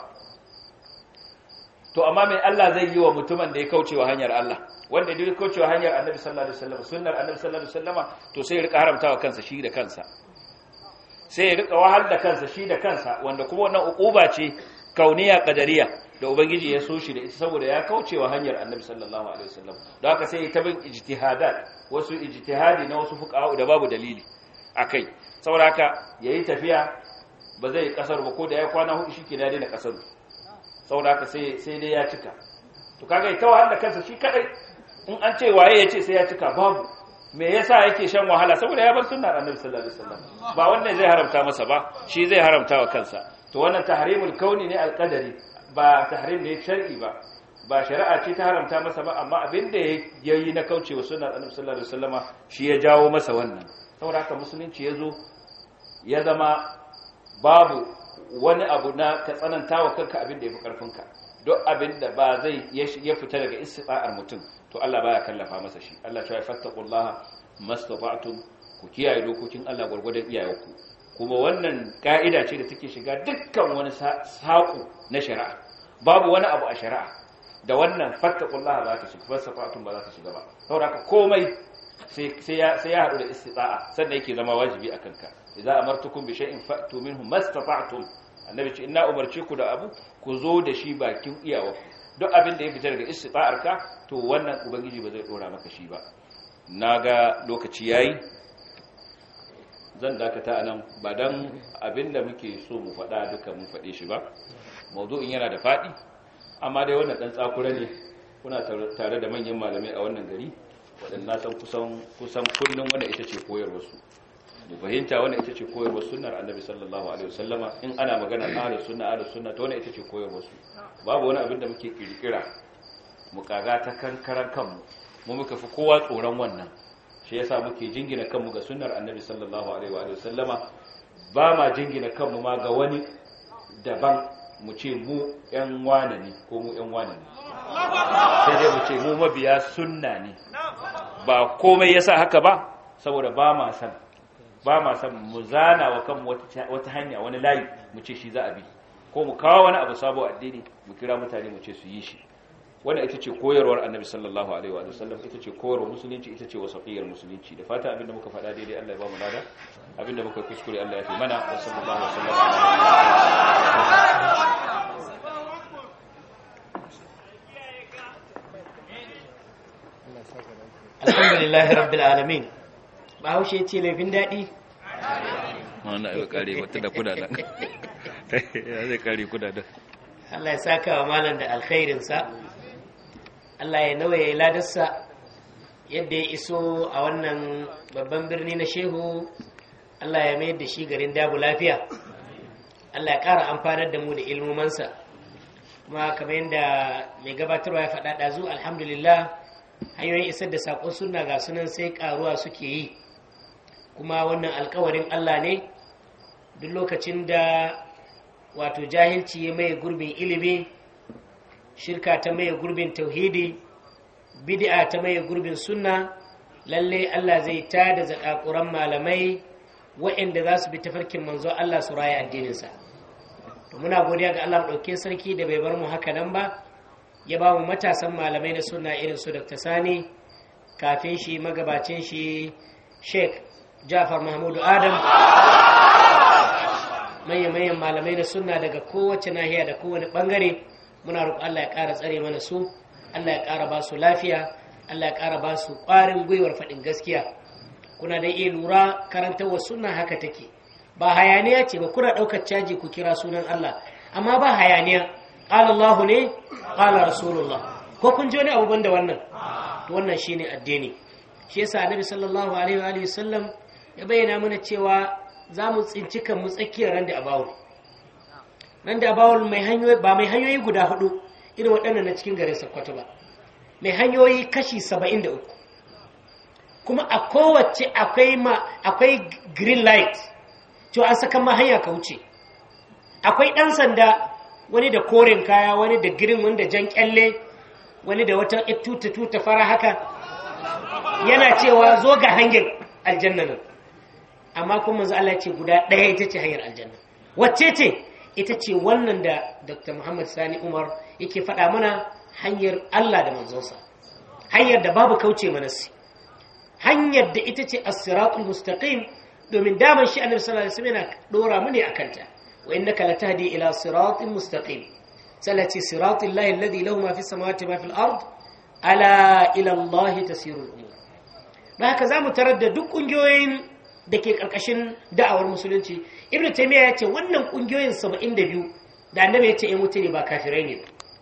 to amma mai Allah zai yi wa mutumin da ya kaucewa hanyar Allah wanda duk kaucewa hanyar annabi sallallahu alaihi wasallam sunnar annabi sallallahu alaihi wasallama to sai ya rika haramtawa kansa shi da kansa sai ya rika wahal da kansa shi da kansa wanda kuma wannan ukuba ce kauniya qadariya da ubangiji ya so shi da ita saboda ya kaucewa hanyar annabi sallallahu alaihi wasallam don haka sai ta bin ijtihadat wasu ijtihadi na wasu fuqaha da babu dalili akai saboda haka yayi tafiya ba zai kasar ba ko da ya kwana hudu shike da daina kasar saboda haka sai sai dai ya cika to kaga ita wahal da kansa shi kadai in an ce waye ya ce sai ya cika babu me yasa yake shan wahala saboda ya bar sunnar annabi sallallahu alaihi wasallam ba wannan zai haramta masa ba shi zai haramta wa kansa to wannan tahrimul kauni ne alqadari ba tahrim ne shar'i ba ba shari'a ce ta haramta masa ba amma abin da yayi na kaucewa sunnar annabi sallallahu alaihi wasallama shi ya jawo masa wannan saboda haka musulunci ya zo ya zama babu wani abu na ka tsananta wa kanka abin da ya fi karfinka duk abin da ba zai ya fita daga istita'ar mutum to Allah baya kallafa masa shi Allah ya fattaqullaha mastata'tum ku kiyaye dokokin Allah gurgurdan iyayenku kuma wannan ka'ida ce da take shiga dukkan wani saƙo na shari'a babu wani abu a shari'a da wannan fattaqullaha za ta shiga mastata'tum ba za ta shiga ba saboda komai sai sai ya sai ya hadu da istita'a sannan yake zama wajibi akan ka idza amartukum bi shay'in fa'tu minhu mastata'tum annabi ce ina umarce ku da abu ku zo da shi bakin iyawarku duk abin da ya fita daga istita'arka to wannan ubangiji ba zai dora maka shi ba naga lokaci yayi zan dakata anan ba dan abin da muke so mu faɗa duka mun faɗe shi ba mawdu'in yana da faɗi amma dai wannan dan tsakura ne kuna tare da manyan malamai a wannan gari waɗanda san kusan kusan kullum wannan ita ce koyarwar su mu fahimta wannan ita ce koyarwar sunnar annabi sallallahu alaihi wasallama in ana magana ahlus sunna ahlus sunna to wannan ita ce koyarwar su babu wani abin da muke kirkira mu kaga ta kankaran kanmu mu muka fi kowa tsoron wannan shi yasa muke jingina kanmu ga sunnar annabi sallallahu alaihi wa sallama ba ma jingina kanmu ma ga wani daban mu ce mu yan wane ne ko mu yan wane ne sai dai mu ce mu mabiya sunna ne ba komai yasa haka ba saboda ba ma san ba ma san mu zana wa kanmu wata hanya wani layi mu ce shi za a bi ko mu kawo wani abu sabo addini mu kira mutane mu ce su yi shi wannan ita ce koyarwar annabi sallallahu alaihi wa sallam ita ce koyarwar musulunci ita ce wasaqiyar musulunci da fata abinda muka faɗa daidai Allah ya ba mu lada abinda muka kuskure Allah ya fi mana wa sallallahu alaihi wa sallam alhamdulillahi rabbil alamin bahaushe ce laifin daɗi wannan ya kare wata da kudaden ya zai kare kudaden Allah ya saka wa malam da alkhairinsa Allah ya nawa ya ladarsa yadda ya iso a wannan babban birni na shehu Allah ya mayar da shi garin dabu lafiya Allah ya ƙara amfanar da mu da ilmomansa kuma kamar yadda mai gabatarwa ya faɗa ɗazu alhamdulillah hanyoyin isar da saƙon suna ga sunan sai ƙaruwa suke yi kuma wannan alkawarin allah ne duk lokacin da wato jahilci ya maye gurbin ilimi shirka ta maye gurbin tauhidi bid'a ta maye gurbin sunna lalle Allah zai ta da zakakuran malamai waɗanda za su bi tafarkin manzo Allah su raya addininsa to muna godiya ga Allah ɗauke sarki da bai bar mu haka nan ba ya ba mu matasan malamai na sunna irin su Dr. Sani kafin shi magabacin shi Sheikh Jafar Mahmudu Adam manyan malamai na sunna daga kowace nahiya da kowane bangare muna roƙon Allah ya ƙara tsare mana su Allah ya ƙara ba su lafiya Allah ya ƙara ba su ƙwarin gwiwar faɗin gaskiya kuna da iya lura karantarwa sunna haka take ba hayaniya ce ba kuna ɗaukar caji ku kira sunan Allah amma ba hayaniya ƙala Allah ne ƙala Rasulullah ko kun ji wani abu banda wannan to wannan shine addini shi yasa annabi sallallahu alaihi wa sallam ya bayyana mana cewa za mu tsinci kan mu tsakiyar ran da abawul ran da abawul mai hanyoyi ba mai hanyoyi guda hudu irin waɗannan na cikin garin Sokoto ba mai hanyoyi kashi 73 kuma a kowace akwai ma akwai green light to an saka ma hanya ka wuce akwai ɗan sanda wani da koren kaya wani da green wani da jan kyalle wani da wata tuta tuta fara haka yana cewa zo ga hanyar aljanna nan amma kuma manzo Allah ce guda ɗaya ita ce hanyar aljanna wacce ce ita ce wannan da Dr. Muhammad Sani Umar yake faɗa mana hanyar Allah da manzonsa hanyar da babu kauce manasi hanyar da ita ce as-siratul mustaqim domin daman shi annabi sallallahu alaihi wasallam yana dora mu ne akan ta wa innaka latahdi ila siratin mustaqim salati siratil lahi alladhi lahu ma fis samawati ma fil ard ala ila Allah tasiru al-umur da haka zamu tarar da duk kungiyoyin da ke karkashin da'awar musulunci ibnu taymiya ya ce wannan kungiyoyin 72 da annabi ya ce in mutune ba kafirai ne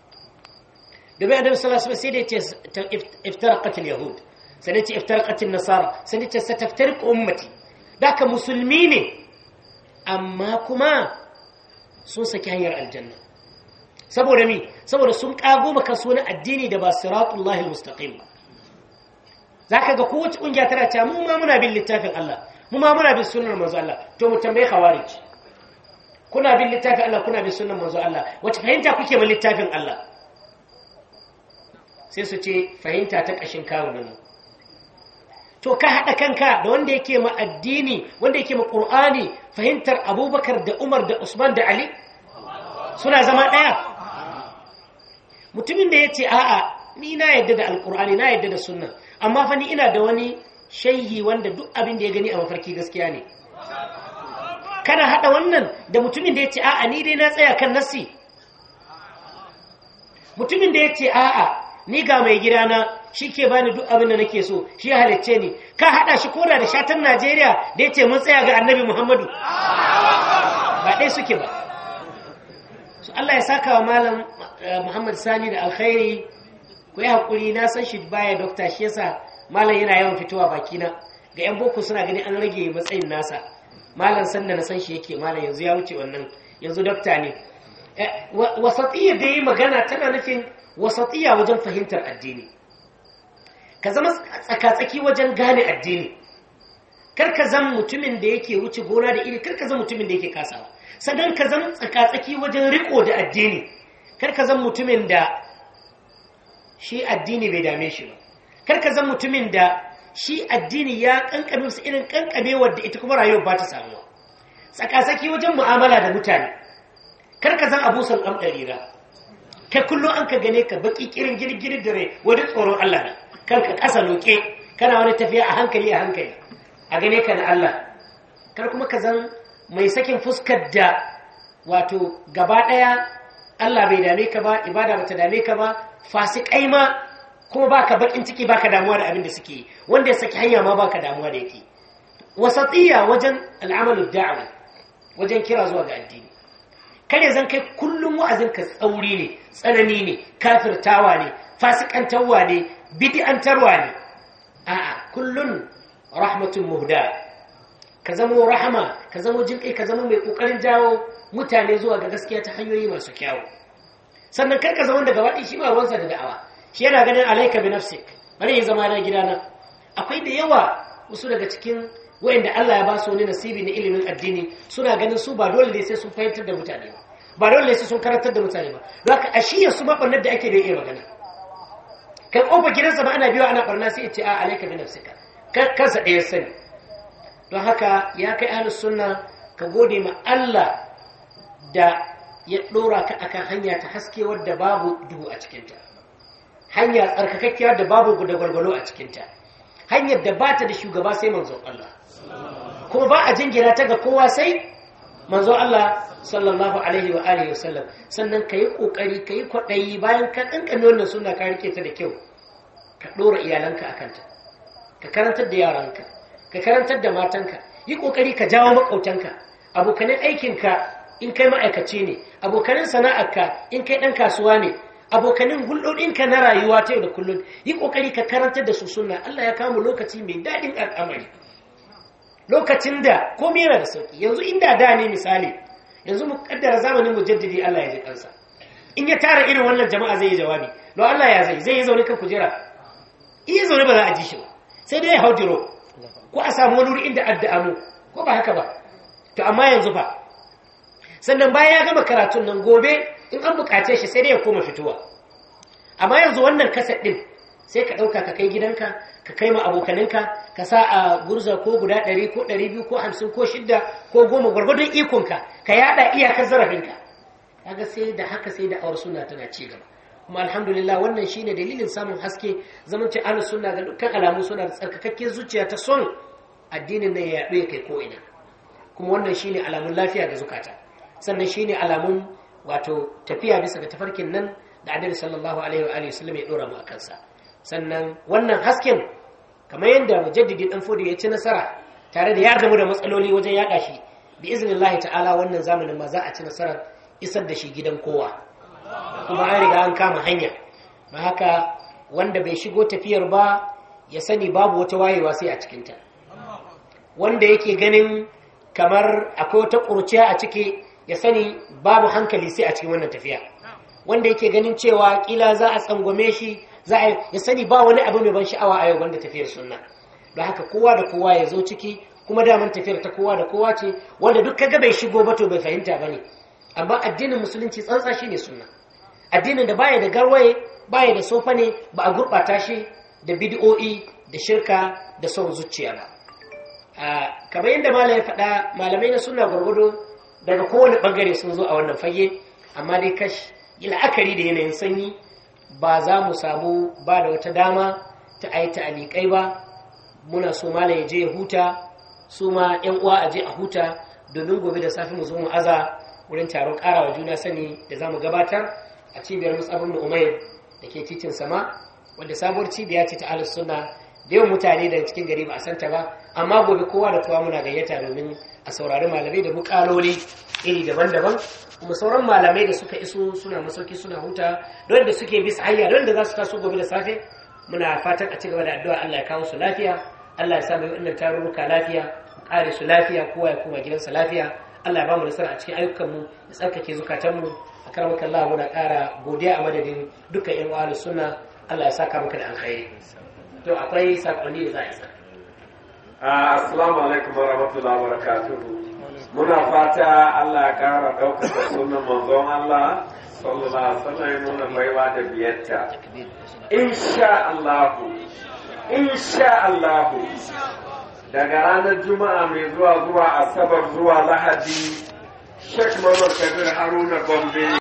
da bai annabi sallallahu alaihi wasallam sai da ya ce iftaraqat al-yahud sai da ya ce iftaraqat an-nasara sai da ya ce sataftariq ummati daka musulmi ne amma kuma sun saki hanyar aljanna saboda mi saboda sun kago maka suna addini da ba siratullahi almustaqim ba zaka ga kowace kungiya tana cewa mu ma muna bin littafin Allah mu ma muna bin sunnar manzo Allah to mu tambaye khawarij kuna bin littafin Allah kuna bin sunnar manzo Allah wace fahimta kuke bin littafin Allah sai su ce fahimta ta kashin kawo nan to ka haɗa kanka da wanda yake ma addini wanda yake ma ƙur'ani fahimtar abubakar da umar da usman da ali suna zama ɗaya mutumin da ya ce a'a ni na yadda da alƙur'ani na yadda da sunna amma fa ni ina da wani shaihi wanda duk abin da ya gani a mafarki gaskiya ne kana haɗa wannan da mutumin da ya ce a'a ni dai na tsaya kan nassi mutumin da ya ce a'a ni ga mai gidana shi ke bani duk abin da nake so shi ya halicce ni ka haɗa shi koda da shatan najeriya da ya ce mun tsaya ga annabi muhammadu ba ɗaya suke ba su allah ya saka wa malam muhammad sani da alkhairi ku yi haƙuri na san shi baya dokta shi yasa malam yana yawan fitowa bakina ga yan boko suna gani an rage matsayin nasa malam sanda na san shi yake malam yanzu ya wuce wannan yanzu dokta ne wasatiyya da yi magana tana nufin wasatiyya wajen fahimtar addini ka zama tsakatsaki wajen gane addini kar ka zama mutumin da yake wuce gona da iri kar ka zama mutumin da yake kasawa sannan ka zama tsakatsaki wajen riko da addini kar ka zama mutumin da shi addini bai dame shi ba kar ka zama mutumin da shi addini ya kankame su irin kankamewar da ita kuma rayuwar ba ta samuwa tsakatsaki wajen mu'amala da mutane kar ka zama abusan ɗan ɗarira kai kullum an ka gane ka baki kirin girgirin dare wani tsoron Allah ne kanka ƙasa loke kana wani tafiya a hankali a hankali a gane ka na Allah kar kuma ka zan mai sakin fuskar da wato gaba ɗaya Allah bai dame ka ba ibada bata dame ka ba fasikai ma kuma baka bakin ciki baka damuwa da abin da suke wanda ya saki hanya ma baka damuwa da yake wasatiyya wajen al'amalu da'awa wajen kira zuwa ga addini kare zan kai kullum wa'azinka tsauri ne tsanani ne kafirtawa ne fasikantarwa ne bid'antarwa ne a'a kullun rahmatun muhda ka zamo rahama ka zamo jinkai ka zamo mai kokarin jawo mutane zuwa ga gaskiya ta hanyoyi masu kyawu sannan karka zama daga waɗi shi ma ruwansa da da'awa shi yana ganin alaika bi nafsik bari ya zama na gidana akwai da yawa wasu daga cikin wayanda Allah ya ba su wani nasibi na ilimin addini suna ganin su ba dole ne sai sun fahimtar da mutane ba ba dole ne sai sun karantar da mutane ba don haka ashiya su maɓannar da ake da iya magana kai ƙofar gidansa ba ana biyo ana ɓarna sai ya ce a alaika bi nafsika kansa ɗaya sani don haka ya kai ahlus sunna ka gode ma Allah da ya ɗora ka akan hanya ta haske wadda babu duhu a cikinta hanya tsarkakakkiya da babu da gwalgwalo a cikinta hanyar da ba ta da shugaba sai manzon Allah kuma ba a jingina ta ga kowa sai manzon Allah sallallahu alaihi wa alihi wasallam sannan ka yi ƙoƙari ka yi kwaɗayi bayan ka ɗanƙame wannan suna ka rike ta da kyau ka ɗora iyalanka a kanta ka karantar da yaranka ka karantar da matanka yi ƙoƙari ka jawo maƙautanka abokanin aikinka in kai ma'aikaci ne abokanin sana'arka in kai ɗan kasuwa ne abokanin hulɗoɗinka na rayuwa ta yau da kullum yi ƙoƙari ka karantar da su sunna Allah ya kama lokaci mai daɗin al'amari lokacin da komai yana da sauƙi yanzu inda da ne misali yanzu mu kaddara zamanin mujaddidi Allah ya ji kansa in ya tara irin wannan jama'a zai yi jawabi don Allah ya zai zai yi zaune kan kujera iya zaune ba za a ji shi ba sai dai ya hau jiro ko a samu wani wuri inda addu'a mu ko ba haka ba to amma yanzu fa sannan bayan ya gama karatun nan gobe in an bukace shi sai dai ya koma fitowa amma yanzu wannan kaset din sai ka ɗauka ka kai gidanka ka kai ma abokaninka ka sa a gurza ko guda ɗari ko ɗari biyu ko hamsin ko shidda ko goma gwargwadon ikonka ka yaɗa iyakar zarafinka kaga sai da haka sai da awar suna tana ci gaba kuma alhamdulillah wannan shine dalilin samun haske zaman ce ahlus sunna ga dukkan alamu suna da tsarkakakken zuciya ta son addinin nan ya yaɗu ya kai ko ina kuma wannan shine alamun lafiya ga zukata sannan shine alamun wato tafiya bisa ga tafarkin nan da annabi sallallahu alaihi wa alihi wasallam ya dora mu akan sa sannan wannan hasken kamar yadda mujaddidi dan fodi ya ci nasara tare da ya gamu da matsaloli wajen yaɗa shi bi iznillahi ta'ala wannan zamanin ma za a ci nasarar isar da shi gidan kowa kuma an riga an kama hanya ba haka wanda bai shigo tafiyar ba ya sani babu wata wayewa sai a cikinta wanda yake ganin kamar akwai wata ƙurciya a ciki ya sani babu hankali sai a cikin wannan tafiya wanda yake ganin cewa kila za a tsangwame shi za a ya sani ba wani abu mai ban sha'awa a yau banda tafiyar sunna don haka kowa da kowa ya zo ciki kuma daman tafiyar ta kowa da kowa ce wanda duk kaga bai shigo ba to bai fahimta ba ne amma addinin musulunci tsantsa shi ne sunna addinin da baya da garwaye baya da sofa ne ba a gurɓata shi da bid'o'i da shirka da son zuciya ba kamar yadda malamai faɗa malamai na suna gwargwado daga kowane ɓangare sun zo a wannan fage amma dai kash yi la'akari da yanayin sanyi ba za mu samu ba da wata dama ta a yi ta'aliƙai ba muna so malam ya je ya huta su ma 'yan uwa a je a huta domin gobe da safe mu zo mu aza wurin taron ƙarawa juna sani da za mu gabatar a cibiyar musabin da umair da ke titin sama wadda sabuwar cibiya ce ta ahlus sunna da yawan mutane daga cikin gari ba a santa ba amma gobe kowa da kowa muna gayyata domin a saurari malamai da bukaloli iri daban-daban kuma sauran malamai da suka iso suna masauki suna huta don da suke bisa hanya don da za su taso gobe da safe muna fatan a ci gaba da addu'a Allah ya kawo su lafiya Allah ya sa mai wannan tarurruka lafiya kare su lafiya kowa ya koma gidansa lafiya Allah ya ba mu nasara a cikin ayyukanmu ya tsarkake zukatanmu a karamaka Allah muna ƙara godiya a madadin dukkan ƴan uwa sunna Allah ya saka maka da alkhairi to akwai sakonni da za a isa assalamu alaikum wa rahmatullahi wa barakatuhu muna fata Allah ya ƙara ɗaukaka sunan manzon Allah sallallahu alaihi wasallam ya nuna baiwa da biyarta insha Allah insha Allah daga ranar juma'a mai zuwa zuwa asabar zuwa lahadi Sheikh Muhammad Kabir Haruna Gombe